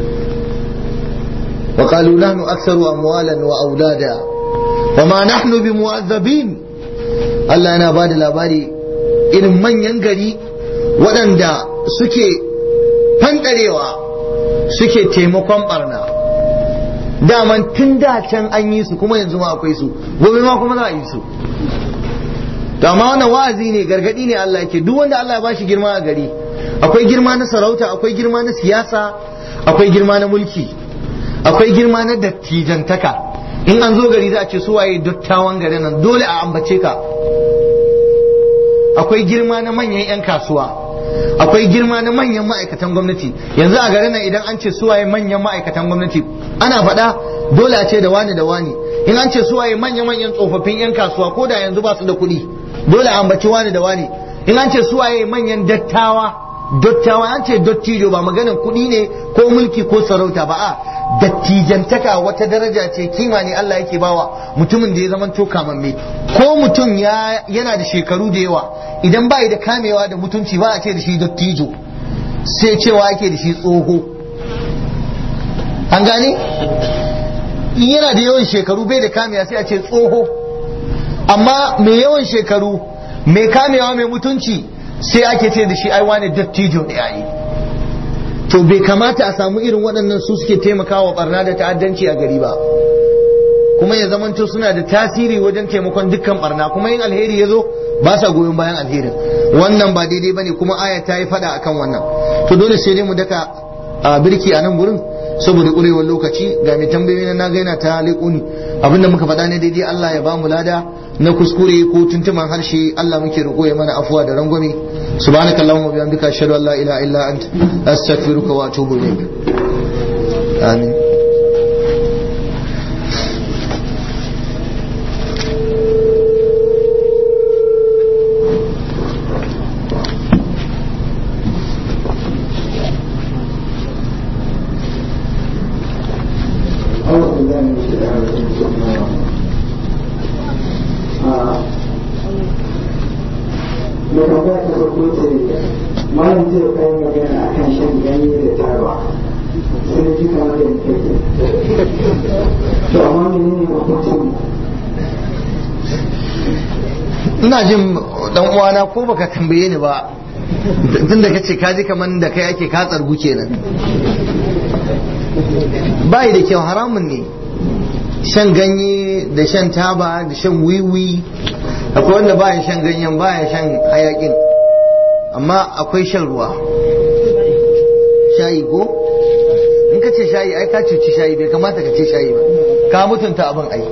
وقالوا نحن أكثر أموالا وأولادا وما نحن بمعذبين Allah yana ba da labari irin manyan gari waɗanda suke fanɗarewa suke taimakon barna daman tun da can an yi su kuma yanzu ma akwai su gobe ma kuma za a yi su to amma wannan wa'azi ne gargadi ne Allah yake duk wanda Allah ya bashi girma a gari akwai girma na sarauta akwai girma na siyasa akwai girma na mulki akwai girma na dattijantaka in an zo gari za a ce su waye dattawan garin nan dole a ambace ka akwai girma na manyan 'yan kasuwa akwai girma na manyan ma'aikatan gwamnati yanzu a garin nan idan an ce su waye manyan ma'aikatan gwamnati ana faɗa dole a ce da wani da wani in an ce su waye manya-manyan tsofaffin 'yan kasuwa ko da yanzu ba su da kuɗi dole a ambaci wani da wani in an ce su waye manyan dattawa dattawa an ce dattijo ba maganan kuɗi ne ko mulki ko sarauta ba a dattijantaka wata daraja ce kima ne Allah yake bawa mutumin da ya zama to kamamme ko mutum yana da shekaru da yawa idan bai da kamewa da mutunci ba a ce da shi dattijo sai cewa ake da shi tsoho an gane in yana da yawan shekaru bai da kamewa sai a ce tsoho amma mai yawan shekaru mai kamewa mai mutunci sai ake ce da shi ai wani dattijo ne yayi to bai kamata a samu irin waɗannan su suke taimakawa barna da ta'addanci a gari ba kuma ya zamanto suna da tasiri wajen taimakon dukkan barna kuma yin alheri ya zo ba sa goyon bayan alherin wannan ba daidai bane kuma aya ta yi fada akan wannan to dole sai dai mu daka a birki a nan gurin saboda ƙurewar lokaci ga mai tambayoyi na ga yana ta leƙuni abinda muka faɗa ne daidai Allah ya ba mu lada na kuskure ko tuntuman harshe Allah muke roƙo ya mana afuwa da rangwame سبحانك اللهم وبحمدك أشهد أن لا إله إلا أنت أستغفرك وأتوب إليك آمين أعوذ بالله من الشيطان الرجيم بسم الله الرحمن الرحيم. آه. mai tambaya ta farko ce malam zai kai magana a kan shan ganye da taba sai ji kamar da yake to amma menene hukuncin ina jin dan uwana ko baka tambaye ni ba tun da kace kaji kaman da kai ake ka tsargu kenan bai da kyau haramun ne shan ganye da shan taba da shan wiwi akwai wanda baya shan ganyen baya shan hayakin amma akwai shan ruwa shayi ko in ka ce shayi ai ka cuci shayi bai kamata ka ce shayi ba ka mutunta abin ai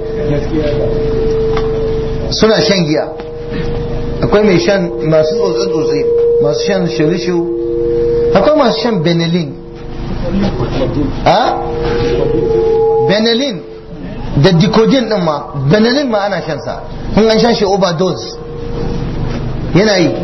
suna shan giya akwai mai shan masu tsotse-tsotse masu shan shirishu akwai masu shan benelin a benelin da dikodin din ma benelin ma ana shan sa kun an shan shi overdose yana yi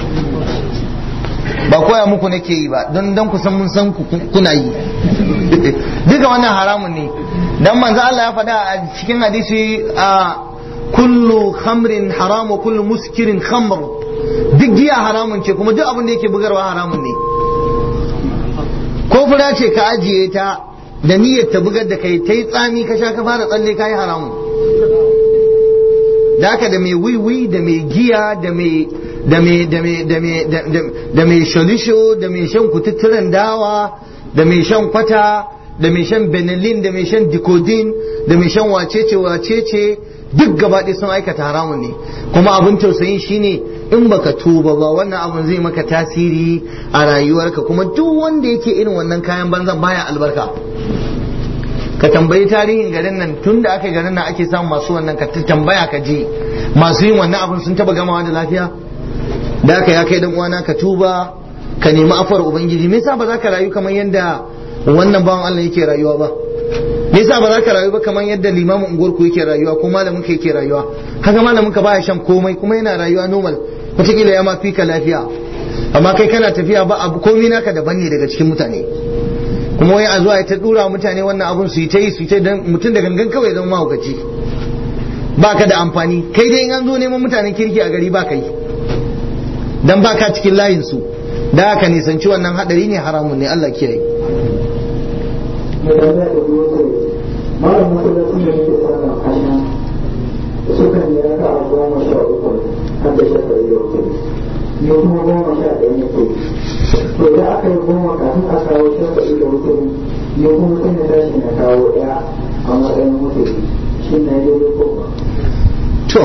ba koya muku nake yi ba don don kusan mun san ku kuna yi duka wannan haramun ne dan manzo Allah ya faɗa a cikin hadisi a kullu khamrin haram wa kullu muskirin khamr duk giya haramun ce kuma duk abin da yake bugarwa haramun ne ko fura ce ka ajiye ta da niyyar ta bugar da kai ta yi tsami ka sha ka fara tsalle ka yi haramun da haka da mai wiwi da mai giya da mai da mai da mai da mai da mai sholisho da mai shan kututturen dawa da mai shan kwata da mai shan benelin da mai shan dikodin da mai shan wacece wacece duk gaba ɗaya sun aikata haramun ne kuma abin tausayin shine in baka tuba ba wannan abun zai maka tasiri a rayuwarka kuma duk wanda yake irin wannan kayan banzan baya albarka ka tambayi tarihin garin nan tun da aka garin nan ake samun masu wannan ka tambaya ka je masu yin wannan abun sun taba gamawa da lafiya da aka ya kai dan uwana ka tuba ka nemi afar ubangiji me yasa ba za ka rayu kamar yadda wannan bawan Allah yake rayuwa ba me yasa ba za ka rayu ba kamar yadda limamin unguwar ku yake rayuwa ko malamin ka yake rayuwa kaga malamin ka baya shan komai kuma yana rayuwa normal wataƙila ya ma fi ka lafiya amma kai kana tafiya ba abu komai naka daban ne daga cikin mutane kuma wai a zuwa ta dura mutane wannan abun su yi ta yi su yi ta dan mutum da gangan kawai zama mahaukaci ba ka da amfani kai dai in an zo neman mutanen kirki a gari ba ka yi dan ba ka cikin layin su da haka nisanci wannan hadari ne haramun ne Allah kiyaye mai tambaya ta biyu ce malam masallacin da yake sallan asha sukan yi raka a goma sha uku har da shafa da wuce ni kuma goma sha ɗaya nake to da aka yi goma kafin a kawo shafa da wuce ni kuma sai na tashi na kawo ɗaya a matsayin wuce shi na yi daidai ko ba to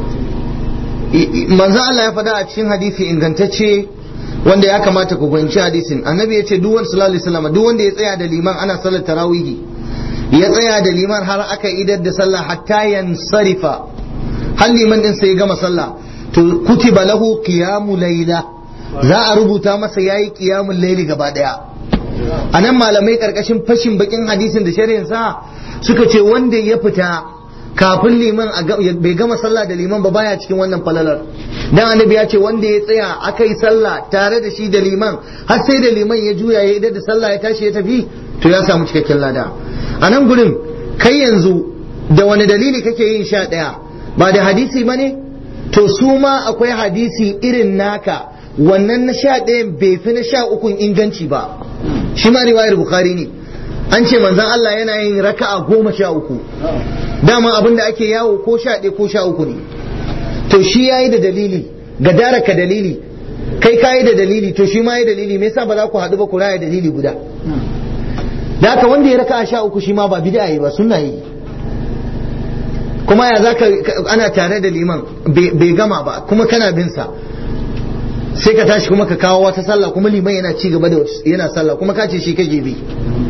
manzo Allah ya faɗa a cikin hadisi ingantacce wanda ya kamata ku fahimci hadisin annabi ya ce duk wanda sallallahu alaihi wasallam duk wanda ya tsaya da liman ana sallar tarawihi ya tsaya da liman har aka idar da sallah hatta yansarifa har liman din sai ya gama sallah to kutiba lahu qiyamu layla za a rubuta masa yayi qiyamul layli gaba daya anan malamai karkashin fashin bakin hadisin da shari'in sa suka ce wanda ya fita kafin liman bai gama sallah da liman ba baya cikin wannan falalar dan annabi ya ce wanda ya tsaya aka yi sallah tare da shi da liman har sai da liman ya juya ya idar da sallah ya tashi ya tafi to ya samu cikakken lada a nan gurin kai yanzu da wani dalili kake yin sha ɗaya ba da hadisi ba ne to su ma akwai hadisi irin naka wannan na sha ɗayan bai fi na sha ukun inganci ba shi ma riwayar bukhari ne an ce manzon Allah yana yin raka'a goma sha uku dama abin da ake yawo ko sha ɗaya ko sha uku ne to shi yayi da dalili ga daraka dalili kai kayi da dalili to shi ma yi dalili me yasa ba za ku haɗu ba ku raya dalili guda da haka wanda ya raka sha uku shi ma ba bid'a yi ba sunna yi kuma ya zaka ana tare da liman bai gama ba kuma kana bin sa sai ka tashi kuma ka kawo wata sallah kuma liman yana ci gaba da yana sallah kuma ka ce shi kake bi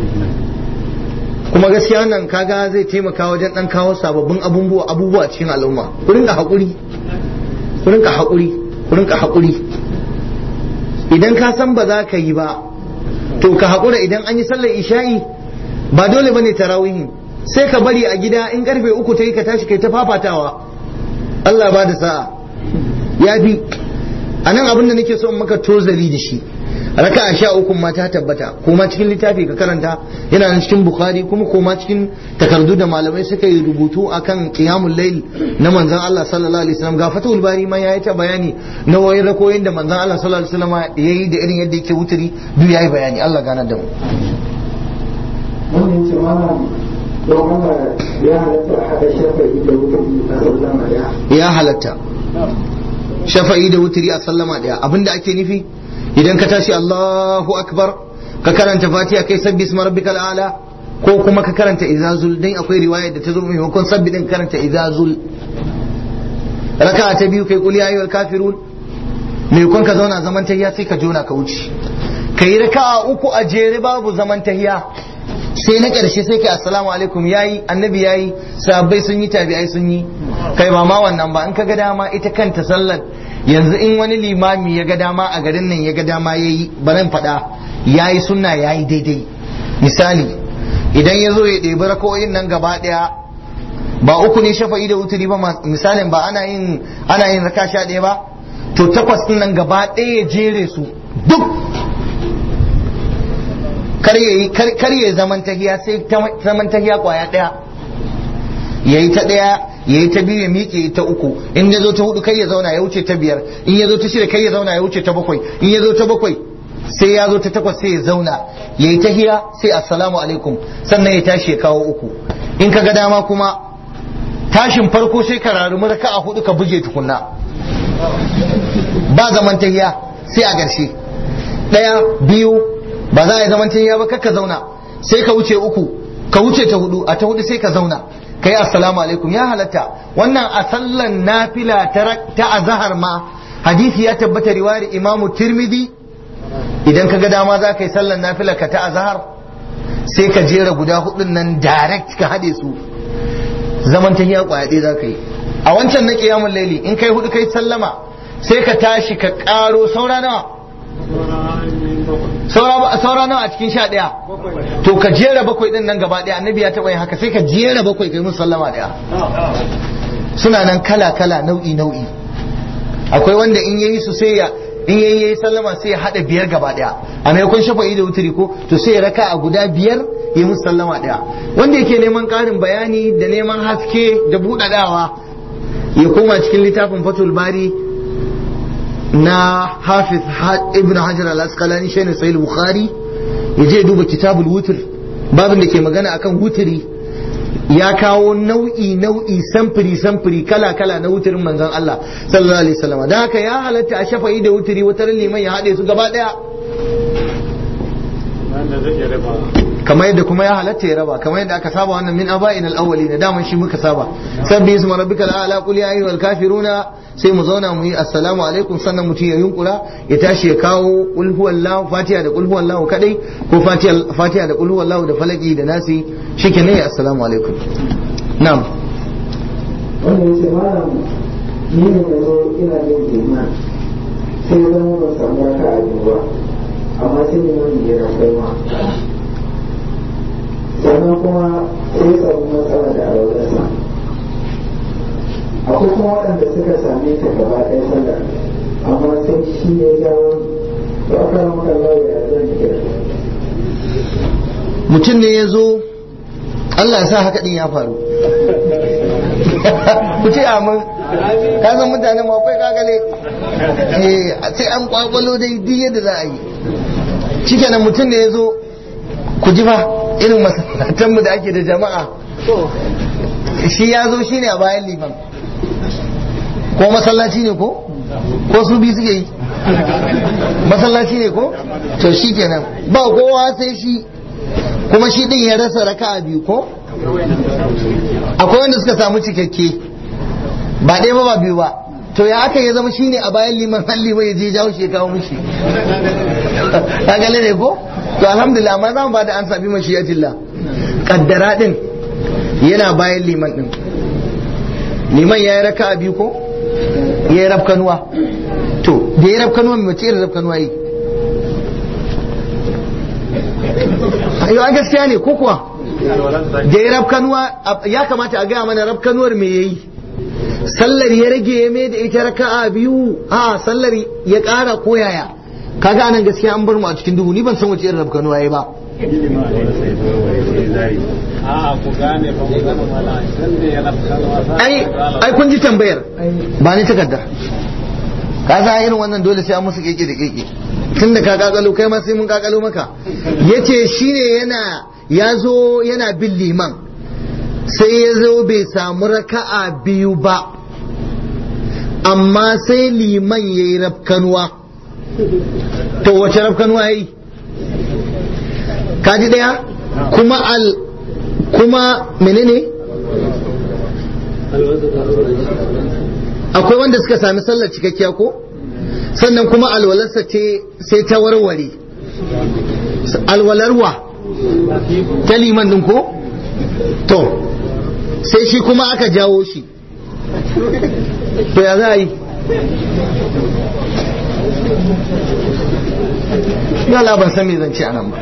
kuma gaskiya wannan kaga zai taimaka wajen dan kawo sababbin abubuwa abubuwa cikin al'umma ku rinka hakuri ku rinka hakuri ku rinka hakuri idan ka san ba za ka yi ba to ka haƙura idan an yi sallar isha'i ba dole bane tarawihin sai ka bari a gida in karfe uku ta yi ka tashi kai ta fafatawa Allah ba da sa'a ya fi a nan abin da nake so in maka tozali da shi raka a sha uku ma ta tabbata kuma cikin littafi ka karanta yana nan cikin bukhari kuma koma cikin takardu da malamai suka yi rubutu akan qiyamul layl na manzon Allah sallallahu alaihi wasallam ga fatul bari ma yayi ta bayani na wayin rakoyin da manzon Allah sallallahu alaihi wasallam yayi da irin yadda yake wuturi duk yayi bayani Allah gana da mu wannan ce mana don Allah ya halatta a haɗa shafa'i da wuturi a sallama ya ya halatta shafa'i da wuturi a sallama daya abinda ake nufi idan ka tashi Allahu akbar ka karanta fatiha kai sabbi isma rabbikal a'la ko kuma ka karanta izazul dan akwai riwaya da ta zo maimakon sabbi din karanta izazul raka'a ta biyu kai kul ya ayyuhal kafirun maimakon ka zauna zaman tahiya sai ka jona ka wuce kai raka'a uku a jere babu zaman tahiya sai na ƙarshe sai kai assalamu alaikum yayi annabi yayi sahabbai sun yi tabi'ai sun yi kai ba ma wannan ba in ka ga dama ita kanta sallar yanzu in wani limami ya ga dama a garin nan ya ga dama yayi baran faɗa yayi sunna yayi daidai misali idan ya zo ya ɗebi rako'in nan gaba ɗaya ba uku ne shafa'i da wuturi ba misalin ba ana yin ana yin raka sha ɗaya ba to takwas ɗin nan gaba ɗaya ya jere su duk kar ya zaman tahiya sai zaman tahiya kwaya daya yayi ta daya yayi ta biyu ya miƙe ta uku in ya zo ta hudu kai ya zauna ya wuce ta biyar in ya zo ta shida kai ya zauna ya wuce ta bakwai in ya zo ta bakwai sai ya zo ta takwas sai ya zauna yayi tahiya sai assalamu alaikum sannan ya tashi ya kawo uku in ka ga dama kuma tashin farko sai ka rarumi raka'a hudu ka buge tukunna ba zaman tahiya sai a ƙarshe daya biyu ba za a yi zaman ya ba ka zauna sai ka wuce uku ka wuce ta hudu a ta hudu sai ka zauna ka yi assalamu alaikum ya halatta wannan a sallan nafila ta azahar ma hadisi ya tabbata riwayar imamu tirmidhi idan ka ga dama za ka yi sallan nafila ka ta azahar sai ka jera guda hudun nan direct ka haɗe su zaman ta hiya kwaya ɗaya za ka yi a wancan na ƙiyamun laili in kai hudu kai sallama sai ka tashi ka ƙaro saura nawa saura nawa a cikin sha ɗaya to ka jera bakwai ɗin nan gaba ɗaya annabi ya taɓa yin haka sai ka jera bakwai kai musu sallama ɗaya suna nan kala kala nau'i nau'i akwai wanda in yayi su sai ya in yayi yayi sallama sai ya hada biyar gaba ɗaya a maimakon shafa'i da wuturi ko to sai ya raka a guda biyar ya musu sallama ɗaya wanda yake neman ƙarin bayani da neman haske da buɗaɗawa ya koma cikin littafin fatul bari na hafiz ibn hajar al-asqalani shine sahih bukhari ya je duba kitabul wutr babin da ke magana akan wutri ya kawo nau'i nau'i samfuri samfuri kala kala na wuturin manzon Allah sallallahu alaihi wasallam dan haka ya halatta a shafa'i da wutri wata liman ya hade su gaba daya kamar yadda kuma ya halatta ya raba kamar yadda aka saba wannan min aba'in al-awwali na daman shi muka saba sabbi isma rabbikal a'la qul ya ayyuhal kafiruna sai mu zauna mu yi assalamu alaikum sannan mutum ya yunkura ya tashi ya kawo qul huwallahu fatiha da qul huwallahu kadai ko fatiha fatiha da qul huwallahu da falaki da nasi shikenan ya assalamu alaikum na'am wanda ya ce malam ni ne da zo ina yin jima sai zan ban samu raka a biyu ba amma sai ne wani ya rafai ma sannan kuma sai ya samu matsala da alwalarsa akwai kuma waɗanda suka same ta gaba ɗaya sallar amma sai shi ya jawo to aka maka lauya zan kira mutum ne ya zo Allah ya sa haka din ya faru ku ce amin ka san mutanen ma akwai kagale eh sai an kwakwalo dai duk yadda za a yi shikenan mutum ne ya zo ku ji fa irin masallatanmu da ake da jama'a shi ya zo shine a bayan liman ko masallaci ne ko ko su biyu suke yi masallaci ne ko to shi kenan ba kowa sai shi kuma shi din ya rasa raka'a biyu ko akwai wanda suka samu cikakke ba ɗaya ba ba biyu ba to ya aka ya zama shine a bayan liman har liman ya je jawo shi ya kawo mishi ka gane ne ko to alhamdulillah amma za mu ba da an sabi mashiyatillah kaddara din yana bayan liman din liman ya yi raka a biyu ko ya yi rafkanuwa to da ya rafkanuwa mai mace irin rafkanuwa yi yau an gaskiya ne ko kuwa da ya rafkanuwa ya kamata a gaya mana rafkanuwar me yayi sallar ya rage ya mai da ita raka'a biyu a sallar ya ƙara ko yaya kaga anan gaskiya an bar mu a cikin duhu ni ban san wace irin rafkanuwa yayi ba ai ai kun ji tambayar ba ni takardar ka san irin wannan dole sai an musu keke da keke tun da ka kakalo kai ma sai mun kakalo maka yace shine yana ya zo yana bin liman sai ya zo bai samu raka'a biyu ba amma sai liman ya yi rafkanuwa to wace rafkanuwa ya yi kaji daya kuma al kuma menene akwai wanda suka sami sallar cikakkiya ko sannan kuma alwalarsa ce sai ta warware alwalarwa ta liman din ko to sai shi kuma aka jawo shi to ya za a yi yala ban san me zan ce anan ba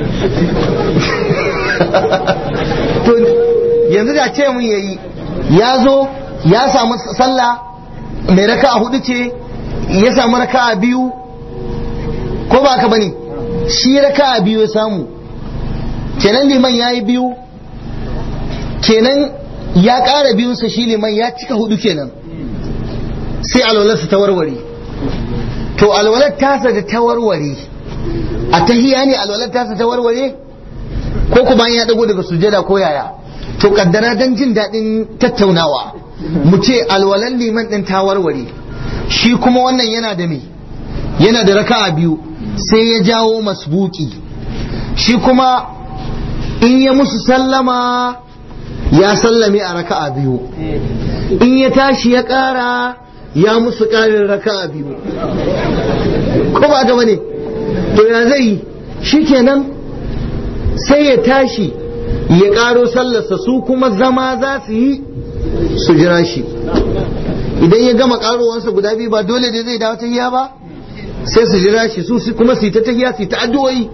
to yanzu da ce mun yayi ya zo ya samu sallah mai raka a hudu ce ya samu raka a biyu ko ba ka bane shi raka a biyu ya samu kenan liman ya yi biyu kenan ya ƙara biyunsa shi liman ya cika hudu kenan sai alwalarsa ta warware to alwalar tasa da ta warware a tahiya ne alwalar tasa ta warware ko kuma ya dago daga sujada ko yaya to kaddara dan jin daɗin tattaunawa mu ce alwalar liman ɗin ta warware shi kuma wannan yana da me yana da raka'a biyu sai ya jawo masbuki shi kuma in ya musu sallama ya sallame a raka'a biyu in ya tashi ya ƙara ya musu ƙarin raka'a biyu ko ba gaba ne to ya zai yi shikenan sai ya tashi ya ƙaro sallarsa su kuma zama za su yi su jira shi idan ya gama ƙarowansa guda biyu ba dole da zai dawo tahiya ba sai su jira shi su kuma su yi ta tahiya su yi ta addu'o'i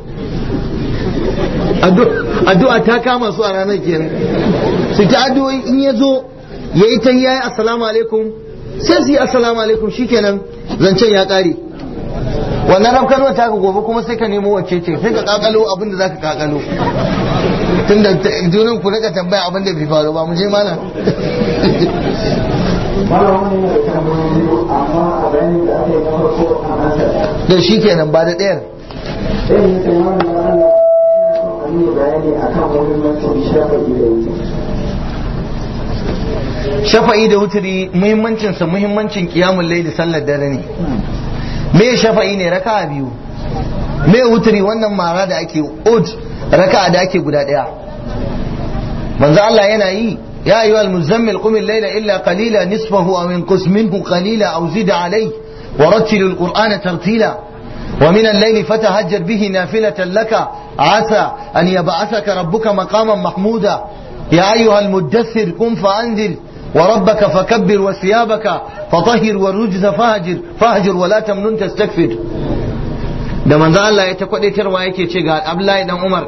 addu'a ta kama su a ranar kenan su ta addu'o'i in ya zo ya yi tahiya ya assalamu alaikum sai su yi assalamu alaikum shikenan zancen ya ƙare wannan rafkanuwa ta ka gobe kuma sai ka nemo wacce ce sai ka kakalo abin da zaka kakalo tun da junan ku rika tambaya abin da bai faru ba mu je mana da shi kenan ba da ɗayar shafa'i da wuturi muhimmancinsa muhimmancin kiyamun laili sallar dare ne me shafa'i ne raka biyu me wuturi wannan mara da ake ud raka da ake guda daya manzo Allah yana yi ya ayyuha al-muzammil qum al-layla illa qalila nisfahu aw inqus minhu qalila aw zid alayhi wa rattil al-qur'ana tartila ومن الليل فتهجر به نافلة لك عسى أن يبعثك ربك مقاما محمودا يا أيها المدثر قم فأنذر وربك فكبر وثيابك فطهر والرجز فهجر فهجر ولا تمنن تستكفر da manzo Allah ya ta kwadaitarwa yake ce ga Abdullahi dan Umar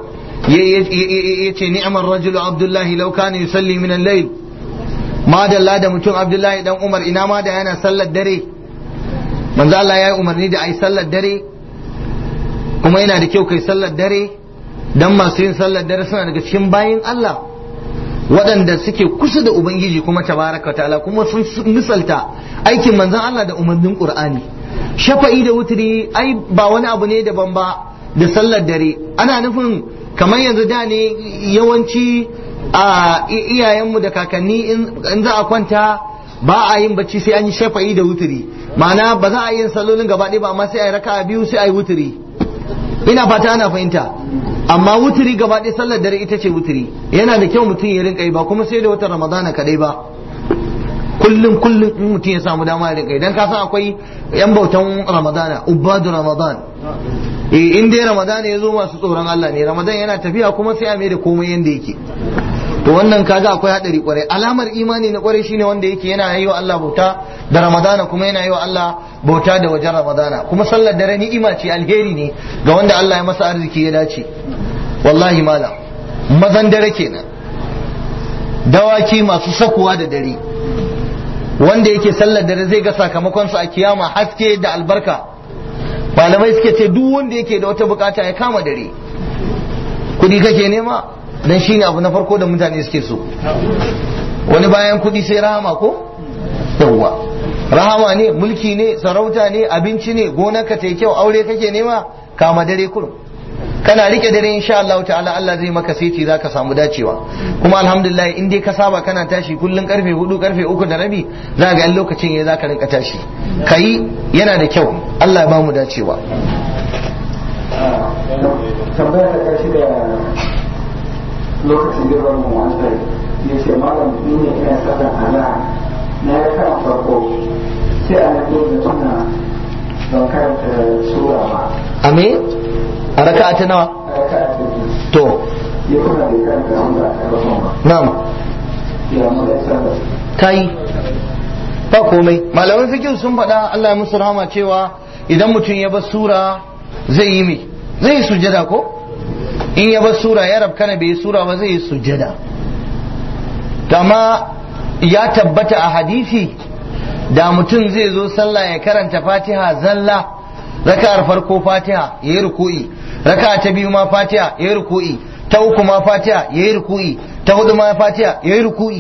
ya ce ni'mar rajulu Abdullahi law kana yusalli min al-layl ma dalla da mutum Abdullahi dan Umar ina ma da yana sallar dare manzo Allah ya yi umarni da ai sallar dare kuma yana da kyau kai sallar dare dan masu yin sallar dare suna daga cikin bayin Allah waɗanda suke kusa da Ubangiji kuma tabaraka ta'ala kuma sun misalta aikin manzon Allah da umarnin Qur'ani shafa'i da wutri ai ba wani abu ne daban ba da sallar dare ana nufin kamar yanzu da ne yawanci a iyayenmu da kakanni in za a kwanta ba a yin bacci sai an yi shafa'i da wutri ma'ana ba za a yi salolin gaba ɗaya ba amma sai a yi raka'a biyu sai a yi wutri ina fata ana fahimta amma wuturi gaba ɗaya sallar dare ita ce wuturi yana da kyau mutum ya rinka yi ba kuma sai da watan ramadana kadai ba kullum kullum in mutum ya samu dama ya rinka yi dan ka san akwai yan bautan ramadana ubadu ramadan eh in dai ramadana ya zo masu tsoron Allah ne ramadan yana tafiya kuma sai a mai da komai yanda yake to wannan kaga akwai hadari kwarai alamar imani na kwarai shine wanda yake yana yi wa Allah bauta da ramadana kuma yana yi wa Allah bauta da wajen ramadana kuma sallar dare ni'ima ce alheri ne ga wanda Allah ya masa arziki ya dace wallahi malam mazan dare kenan dawaki masu sakuwa da dare wanda yake sallar dare zai ga sakamakonsu a kiyama haske da albarka malamai suke ce duk wanda yake da wata bukata ya kama dare kudi kake nema dan shine abu na farko da mutane suke so wani bayan kudi sai rahama ko yawwa rahama ne mulki ne sarauta ne abinci ne gonarka ta kyau aure kake nema kama dare kurum kana rike dare insha Allah ta'ala Allah zai maka seti zaka samu dacewa kuma alhamdulillah in dai ka saba kana tashi kullun karfe 4 karfe 3 da rabi za ga lokacin yayi zaka rinka tashi kai yana da kyau Allah ya bamu dacewa tambaya ta karshe da lokacin da ban mu an sai ya ce malam ni ne ina sallar azhar na ya kan farko sai a nan da tuna ban karanta sura ba ame a raka'a ta nawa a raka'a ta biyu to ya kuma bai karanta sura ta farko ba na'am ya mu da sallar kai ba komai malaman fikin sun faɗa Allah ya musu rahama cewa idan mutum ya bar sura zai yi me zai yi sujjada ko in ya bar sura ya rabkana bai yi sura ba zai yi sujjada kama ya tabbata a hadisi da mutum zai zo sallah ya karanta fatiha zalla raka'ar farko fatiha ya yi ruku'i raka'a ta biyu ma fatiha ya yi ruku'i ta uku ma fatiha ya yi ruku'i ta hudu ma fatiha ya yi ruku'i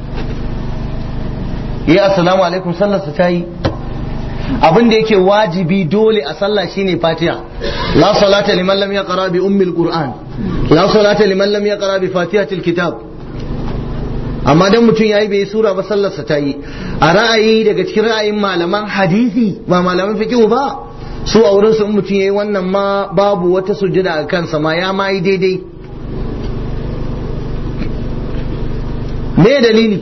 ya assalamu alaikum sallar su ta yi abin da yake wajibi dole a sallah shine fatiha la salata liman lam yaqra bi ummil qur'an la salata liman lam yaqra bi fatihatil kitab amma dan mutum yayi bai sura ba sallar sa ta yi a ra'ayi daga cikin ra'ayin malaman hadisi ba malaman fiqh ba su a wurin su in mutum yayi wannan ma babu wata sujjada a kansa ma ya ma yi daidai me dalili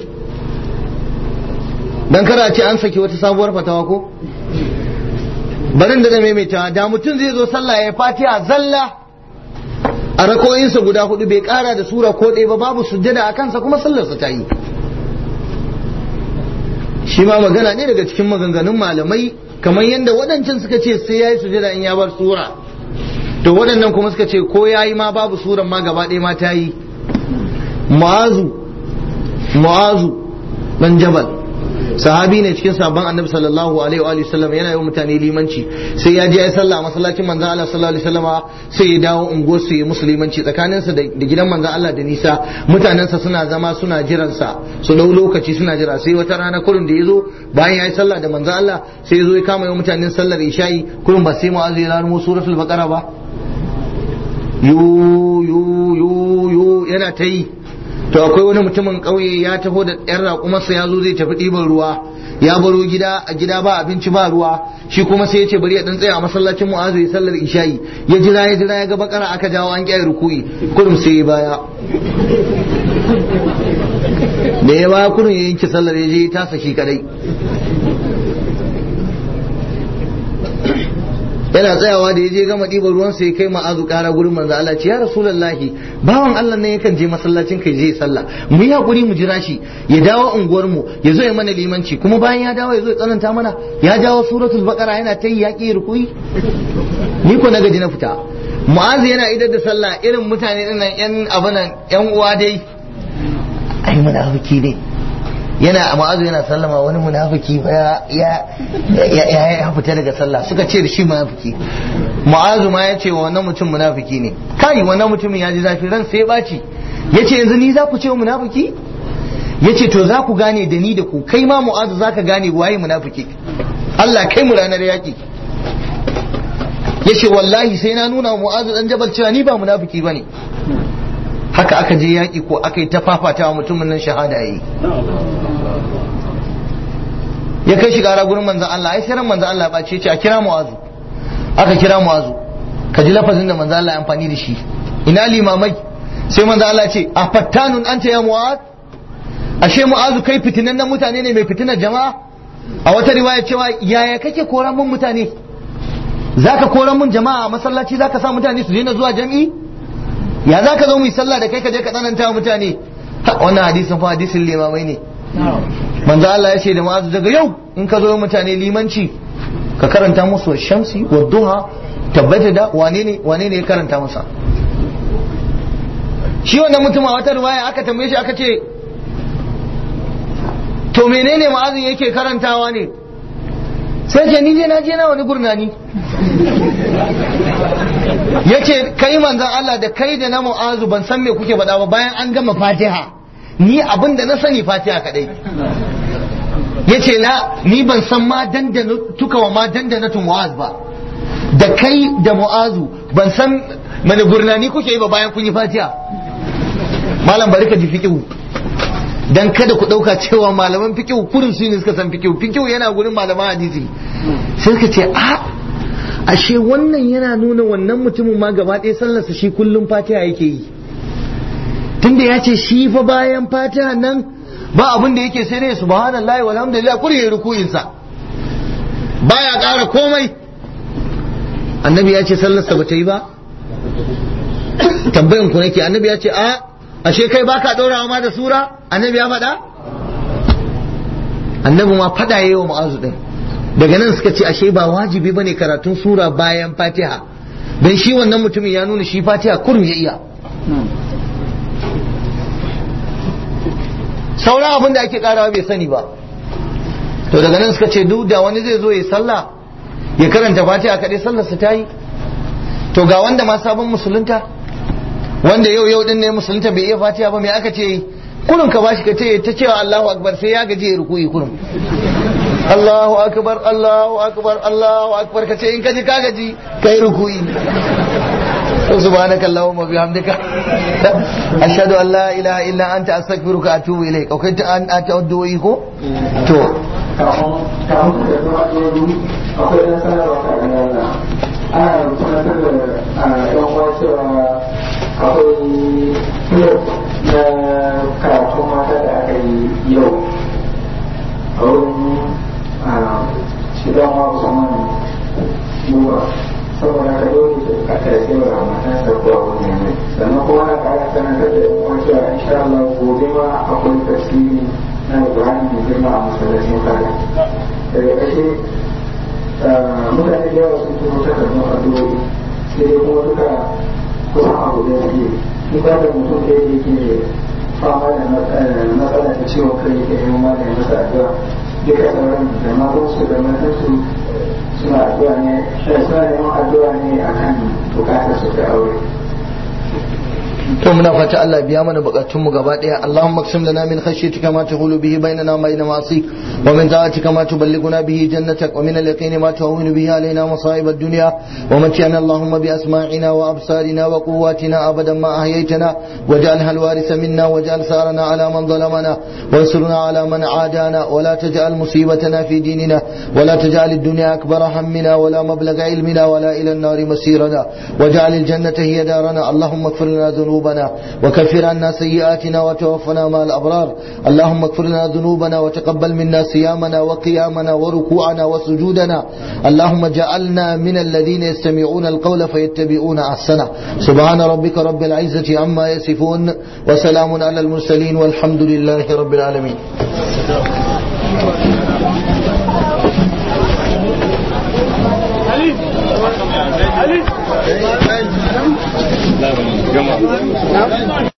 dan kara ce an saki wata sabuwar fatawa ko barin da maimaita da mutum zai zo sallah ya fatiha zalla a rakoyinsa guda hudu bai kara da sura ko ɗaya ba babu sujjada a kansa kuma sallarsa ta yi shi ma magana ne daga cikin maganganun malamai kamar yadda waɗancan suka ce sai ya yi sujjada in ya bar sura to waɗannan kuma suka ce ko ya yi ma babu suran ma gaba ɗaya ma ta yi mu'azu mu'azu dan jabal sahabi ne cikin sabon annabi sallallahu alaihi wa sallam yana yi mutane limanci sai ya je ya sallah a masallacin manzon Allah sallallahu alaihi wasallama sai ya dawo unguwar su yi musulmanci tsakaninsa da gidan manzon Allah da nisa mutanensa suna zama suna jiran sa su dau lokaci suna jira sai wata rana kurun da yazo bayan ya yi sallah da manzon Allah sai ya zo ya kama yi mutanen sallar isha'i kurun ba sai mu'azu ya rarmo suratul baqara ba yu yu yu yu yana ta yi to akwai wani mutumin ƙauye ya taho da ɗan raƙumarsa ya zo zai tafi ɗiban ruwa ya baro gida a gida ba abinci ba ruwa shi kuma sai ya ce bari ya dan tsaya a masallacin mu'azu ya sallar isha'i ya jira ya jira ya ga bakara aka jawo an kyai rukuyi kurum sai ya baya da ya baya kurum ya yanke sallar ya je ya tasa shi kadai yana tsayawa da ya je gama ɗiban ruwan sai kai ma'azu ƙara gurin manzo Allah ce ya rasulullahi bawan Allah ne yakan je masallacin kai je sallah mu yi hakuri mu jira shi ya dawo unguwar mu ya zo ya mana limanci kuma bayan ya dawo ya zo ya tsananta mana ya jawo suratul baqara yana ta yi yaƙi rukui ni ko na gaji na fita mu'azu yana idar da sallah irin mutane dinnan yan abunan yan uwa dai ai munafiki ne yana ma'azu yana sallama wani munafiki ya ya ya fita daga sallah suka ce da shi munafiki ma'azu ma ya ce wa wannan mutum munafiki ne kai wannan mutumin ya ji zafi ran sai ya baci ya ce yanzu ni za ku ce munafiki ya ce to za ku gane da ni da ku kai ma mu'azu za ka gane waye munafiki Allah kai mu ranar yaƙi ya ce wallahi sai na nuna wa mu'azu dan jabal cewa ni ba munafiki bane haka aka je yaƙi ko aka yi ta fafatawa mutumin nan shahada yi ya kai shi gara gurin manzan Allah ai sai ran manzan Allah ba ce a kira mu'azu aka kira mu'azu ka ji lafazin da manzan Allah ya amfani da shi ina limamai sai manzan Allah ce a fattanun anta ya mu'az ashe mu'azu kai fitinan nan mutane ne mai fitinar jama'a a wata riwaya cewa yaya kake koran mun mutane zaka koran mun jama'a a masallaci zaka sa mutane su daina zuwa jami'i ya za ka zo mu yi sallah da kai ka je ka tsananta wa mutane wannan hadisin fa hadisin limamai ne manzo Allah ya ce da ma'azu daga yau in ka zo mutane limanci ka karanta musu shamsi wa duha tabbata da wane ne wane ne ya karanta masa shi wannan mutum a wata ruwaya aka tambaye shi aka ce to menene ma'azin yake karantawa ne sai ce ni je na je na wani gurnani yace kai manzon Allah da kai da na mu'azu ban san me kuke faɗa ba bayan an gama fatiha ni abin da na sani fatiha kadai yace na ni ban san ma dandana tuka wa ma dandana tu mu'az ba da kai da mu'azu ban san mani gurnani kuke yi ba bayan kun yi fatiha malam bari ka ji fiqhu dan kada ku dauka cewa malaman fiqhu kurin su ne suka san fiqhu fiqhu yana gurin malaman hadisi sai suka ce a ashe wannan yana nuna wannan mutumin ma gaba ɗaya sallarsa shi kullum fatiha yake yi tunda ya ce shi fa bayan fatiha nan ba abin da yake sai dai subhanallahi walhamdulillah kuri ya rukuyin sa baya ƙara komai annabi ya ce sallarsa ba ta yi ba tambayan ku nake annabi ya ce a ashe kai baka ɗorawa ma da sura annabi ya faɗa annabi ma faɗa yayi wa mu'azu din daga nan suka ce ashe ba wajibi bane karatun sura bayan fatiha dan shi wannan mutumin ya nuna shi fatiha kurum ya iya sauran abin da ake karawa bai sani ba to daga nan suka ce duk da wani zai zo ya sallah ya karanta fatiha kaɗai sallarsa ta yi to ga wanda ma sabon musulunta wanda yau yau din ne musulunta bai iya fatiha ba me aka ce kurun ka bashi ka ce ta cewa Allahu akbar sai ya gaje ya rukuyi kurun Allahu akbar Allahu akbar Allahu akbar ka ce in ka ji ka gaji kai rukuyi سبحانك اللهم وبحمدك أشهد أن لا إله إلا أنت أستغفرك وأتوب إليك وكنت أن أتودو إيكو تو kafin kafin da kuma ajiyoyi akwai ɗan sanarwa ta ganin wannan ana tunatar da ɗan uwa cewa akwai yau na karatun mata da aka yi yau a wurin shidan wa musamman buwa saboda ka dole a tafi wa matan sabuwa wani ne sannan kuma na ƙara sanatar da ɗan uwa cewa insha Allah gobe ma akwai tasiri na Ibrahim mai girma a masallacin kare. Daga ƙarshe mutane da yawa sun turo takardun addu'o'i sai dai kuma duka kusan abu da suke in ba da mutum da yake fama da matsala ta ciwon kai yake yi ma da masa addu'a duka sauran da matansu da matansu suna addu'a ne suna neman addu'a ne akan bukatar su ta aure. to muna fata Allah biya mana bukatun mu gaba daya Allahumma qsim lana min khashyatika ma tahulu bihi bainana wa bain ma'asik wa min ta'atika ma tuballighuna bihi jannatak wa min al-yaqin ma tuhawwinu bihi alaina masa'ib ad-dunya wa mat'ina Allahumma bi asma'ina wa absarina wa quwwatina abadan ma ahyaytana waj'alha al-waritha minna waj'al sarana ala man zalamana وانصرنا على من عادانا ولا تجعل مصيبتنا في ديننا ولا تجعل الدنيا أكبر همنا ولا مبلغ علمنا ولا إلى النار مسيرنا واجعل الجنة هي دارنا اللهم اغفر لنا ذنوبنا وكفر عنا سيئاتنا وتوفنا مع الأبرار اللهم اغفر لنا ذنوبنا وتقبل منا صيامنا وقيامنا وركوعنا وسجودنا اللهم اجعلنا من الذين يستمعون القول فيتبعون أحسنه سبحان ربك رب العزة عما يصفون وسلام على المرسلين والحمد لله رب العالمين